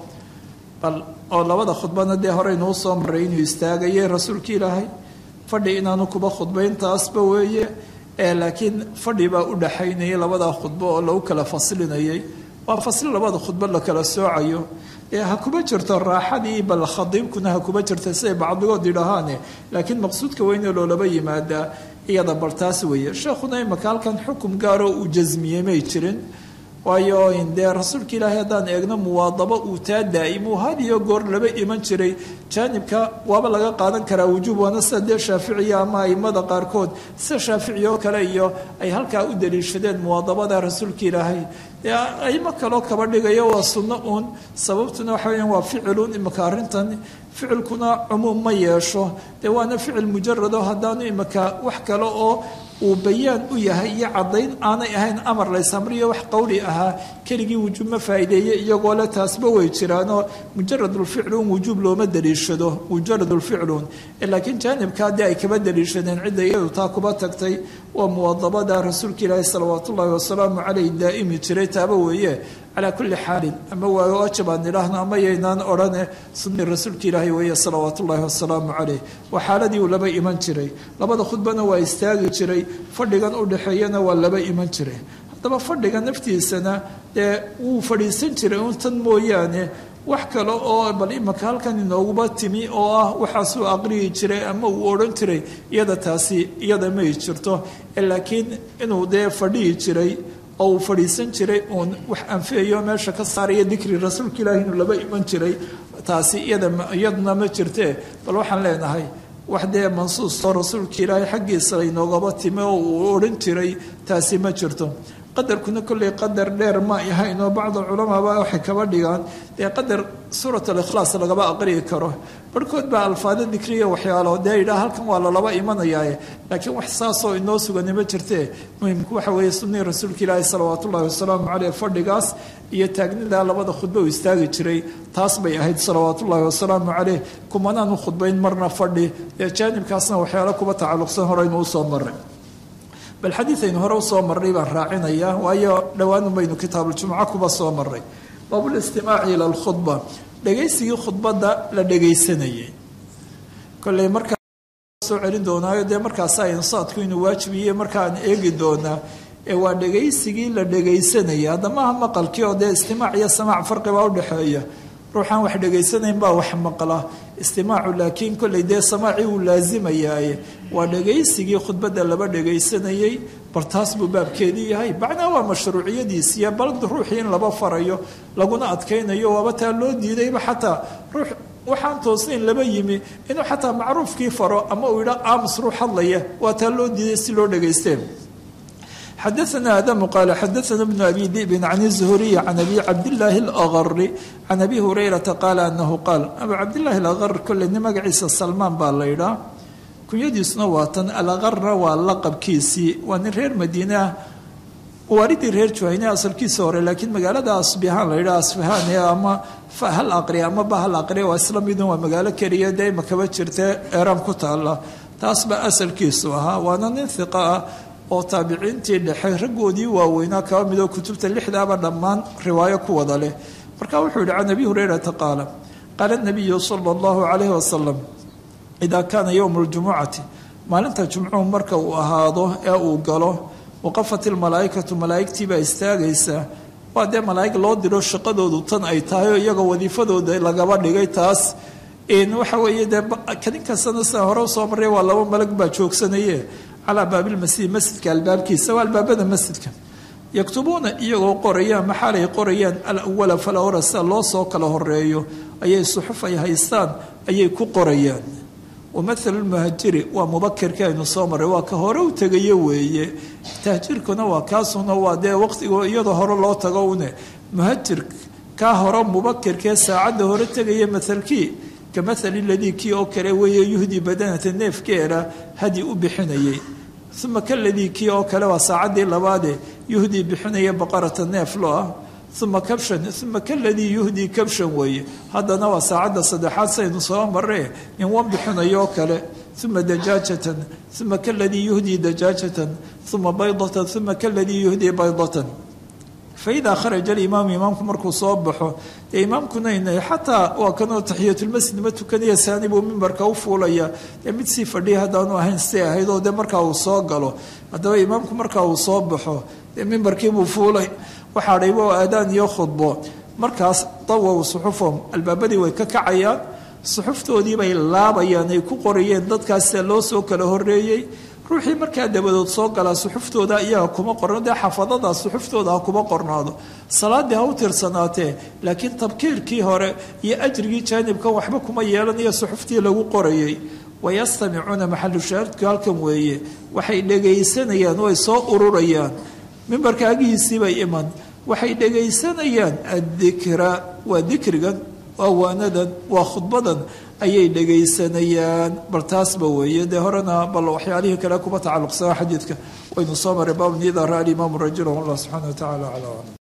bal oo labada khudbana dee horeynuu soo maray inuu istaagayay rasuulka ilaahay fadhi inaanu kuba khudbayn taasba weeye ee laakiin fadhi baa u dhaxaynayay labadaa khudbo oo lagu kala faslinayay waa fasli labada khudbo la kala soocayo ee ha kuba jirto raaxadii bal khadiibkuna ha kuba jirta siday bacdigood yidhaahaane laakiin maqsuudka weyne loolaba yimaadaa iyada bal taas weeye sheekhuna imaka halkan xukum gaaroo uu jasmiyey may jirin waayo dee rasuulka ilaahay haddaan eegno muwaadabo uu taa daa'imuu had iyo goor laba iman jiray jaanibka waaba laga qaadan karaa wujuub waana sida dee shaaficiya ama aimada qaarkood sida shaafici oo kale iyo ay halkaa u daliishadeen muwaadabada rasuulka ilaahay dee aimo kaloo kaba dhigayo waa sunno uun sababtuna waxa weyaan waa ficilun imika arrintan ficilkuna cumuum ma yeesho dee waana ficil mujarado haddaanu imika wax kale oo uu bayaan u yahay iyo caddayn aanay ahayn amar laysamriyo wax qowli ahaa keligii wujuub ma faa'iideeye iyagoo le taasba way jiraanoo mujaradulficluun wujuub looma daliishado mujaradulficluun laakiin jaanibkaa dee ay kaba daliishadeen cidda iyadu taa kuba tagtay waa muwadabada rasuulka ilaahi salawaatu ullaahi wasalaamu caleyh daa'imi jiray taaba weeye calaa kulli xaalin ama waa waajib aan idhaahno ama yaynaan odhane sunnii rasuulka ilaahi weeye salawaatu ullaahi wasalaamu caleyh waa xaaladii uu laba iman jiray labada khudbana waa istaagi jiray fadhigan u dhexeeyana waa laba iman jiray haddaba fadhiga naftiisana dee wuu fadhiisan jiray un tan mooyaane wax kale oo bal imaka halkan inooguba timi oo ah waxaasuu aqriyi jiray ama uu odhan jiray iyada taasi iyada may jirto laakiin inuu dee fadhiyi jiray oo uu fadhiisan jiray uun wax anfiyayo meesha ka saaraya dikri rasuulka ilaahi inuu laba iman jiray taasi iyadna ma jirtee bal waxaan leenahay wax dee mansuustoo rasuulka ilaahay xaggiisa inoogaba timi oo uu odhan jiray taasi ma jirto qadarkuna kolley qadar dheer ma ahayn oo bacd culamaaba waxay kaba dhigaan dee qadar suurat alikhlaas lagaba aqriyi karo barhkood baa alfaado dikriya waxyaalo dee yidhaha halkan waa lalaba imanayaaye laakiin wax saasoo inoo sugani ma jirtee muhimku waxa weeye sunnii rasuulka ilaahi salawaat ullahi wasalaamu caleyh fadhigaas iyo taagnidaa labada khudbo uu istaagi jiray taas bay ahayd salawaat ullaahi wasalaamu caleyh kumanaanu khudbayn marna fadhi dee jaanibkaasna waxyaalo kuba tacalluqsan horeynu usoo maray bal xadiid aynu hore usoo marray baan raacinayaa waayo dhowaanu baynu kitaabuljumco kuba soo maray baabulistimaaci ila alkhudba dhegaysigii khudbadda la dhegaysanayay kolley markaa soo celin doonaayo dee markaasa insaadku inuu waajibiye markaan eegi doonaa ee waa dhegaysigii la dhegaysanaya haddamaha maqalkii oo dee istimaac iyo samaac farqibaa udhexeeya ruuxaan wax dhegaysanayn baa wax maqla istimaacu laakiin kolley dee samaacii uu laasimayaaye waa dhegaysigii khudbadda laba dhegaysanayey bal taas buu baabkeedii yahay macnaa waa mashruuciyadiisiiya bal ruuxii in laba farayo laguna adkaynayo waaba taa loo diidayba xataa ruux waxaan toosnayn laba yimi inuu xataa macruufkii faro ama uu yidha aamus ruux hadlaya waa taa loo diiday si loo dhagaysteen xadaثna adamu qaala xadaثna bnu abi dibin can الzuhuriy can abi cabdillaahi اlagari can abi hurayrata qaala anahu qaal abu cabdillahi alagr kolleyni magaciisa salmaan baa la ydhaa kunyadiisuna waa tan alagarna waa laqabkiisii waa nin reer madiinea waaridii reer juhayne asalkiisa hore laakiin magaalada asbihaan la yidhaha asfahaan ama hal aqri ama bahal aqri waa isla midun waa magaalo keliya dee imakaba jirta eeraan ku taala taas baa asalkiisu ahaa waana nin hiqa ah oo taabiciintii dhexe raggoodii waaweynaa kaba midoo kutubta lixdaaba dhammaan riwaayo ku wada leh marka wuxuu yihi can abi hurayrata qaala qaala nabiyu sala allahu calayhi wasalam idaa kaana yowmu ljumucati maalinta jumcuhu marka uu ahaado ee uu galo waqafat ilmalaa'ikatu malaa'igtii baa istaagaysa waa dee malaa'ig loo diro shaqadoodu tan ay tahay oo iyaga wadiifadooda lagaba dhigay taas waxa weeye dee kadin kastana sida hore usoo marray waa laba malag baa joogsanaye calaa baabilmasjid masjidka albaabkiisa waa albaabada masjidka yaktubuuna iyagoo qorayaan maxaalay qorayaan alawala falawra sida loo soo kala horeeyo ayay suxuf ay haystaan ayay ku qorayaan wamahalu lmuhajiri waa mubakirka aynu soo marray waa ka hore u tegayo weeye tahjiirkuna waa kaasuna waa dee waqtigo iyadoo hore loo tago une muhajir kaa hore mubakirkee saacadda hore tegaya mahalkii ka mahali ladii kii oo kale weeye yuhdii badanata neefkeeda hadi u bixinayay uma kaladii kii oo kale waa saacaddii labaade yuhdii bixinaya baqarata neef lo ah uma kabshan uma kaladii yuhdii kabshan weeye haddana waa saacadda saddexaad saynu soo maree in wan bixinayo kale uma dajaajatan uma kaladii yuhdii dajaajatan uma baydatan uma kaladii yuhdii baydatan faidaa kharaja alimaamu imaamku markuu soo baxo dee imaamkuna inay xataa waa kanoo taxiyatulmasjid ma tukanaya saani buu mimbarka u fuulaya dee mid sii fadhiya haddaanu ahayn si ahayd oo dee markaa uu soo galo haddaba imaamku markaa uu soo baxo dee mimbarkiibuu fuulay waxaa dhaybo oo aadaan iyo khudbo markaas dawow suxufahum albaabadii way ka kacayaan suxuftoodii bay laabayaan ay ku qorayeen dadkaasa loo soo kala horeeyey ruuxii markaa dabadood soo galaa suxuftooda iyaga kuma qorno dee xafadada suxuftooda ha kuma qornaado salaadii ha u tirsanaatee laakiin tabkiirkii hore iyo ajrigii jaanibkan waxba kuma yeelanayo suxuftii lagu qorayay wayastamicuuna maxalushaahidku halkan weeye waxay dhegaysanayaan way soo ururayaan mimbarka agihiisiibay iman waxay dhegaysanayaan addikra waa dikrigan waa waanadan waa khudbadan ayay dhegaysanayaan bal taasba weeye dee horena bal waxyaalihii kale kuma tacalluqsanaa xadiidka waynu soo maray baabnida ra alimaamu rajula wallah subxana wa tacala aclam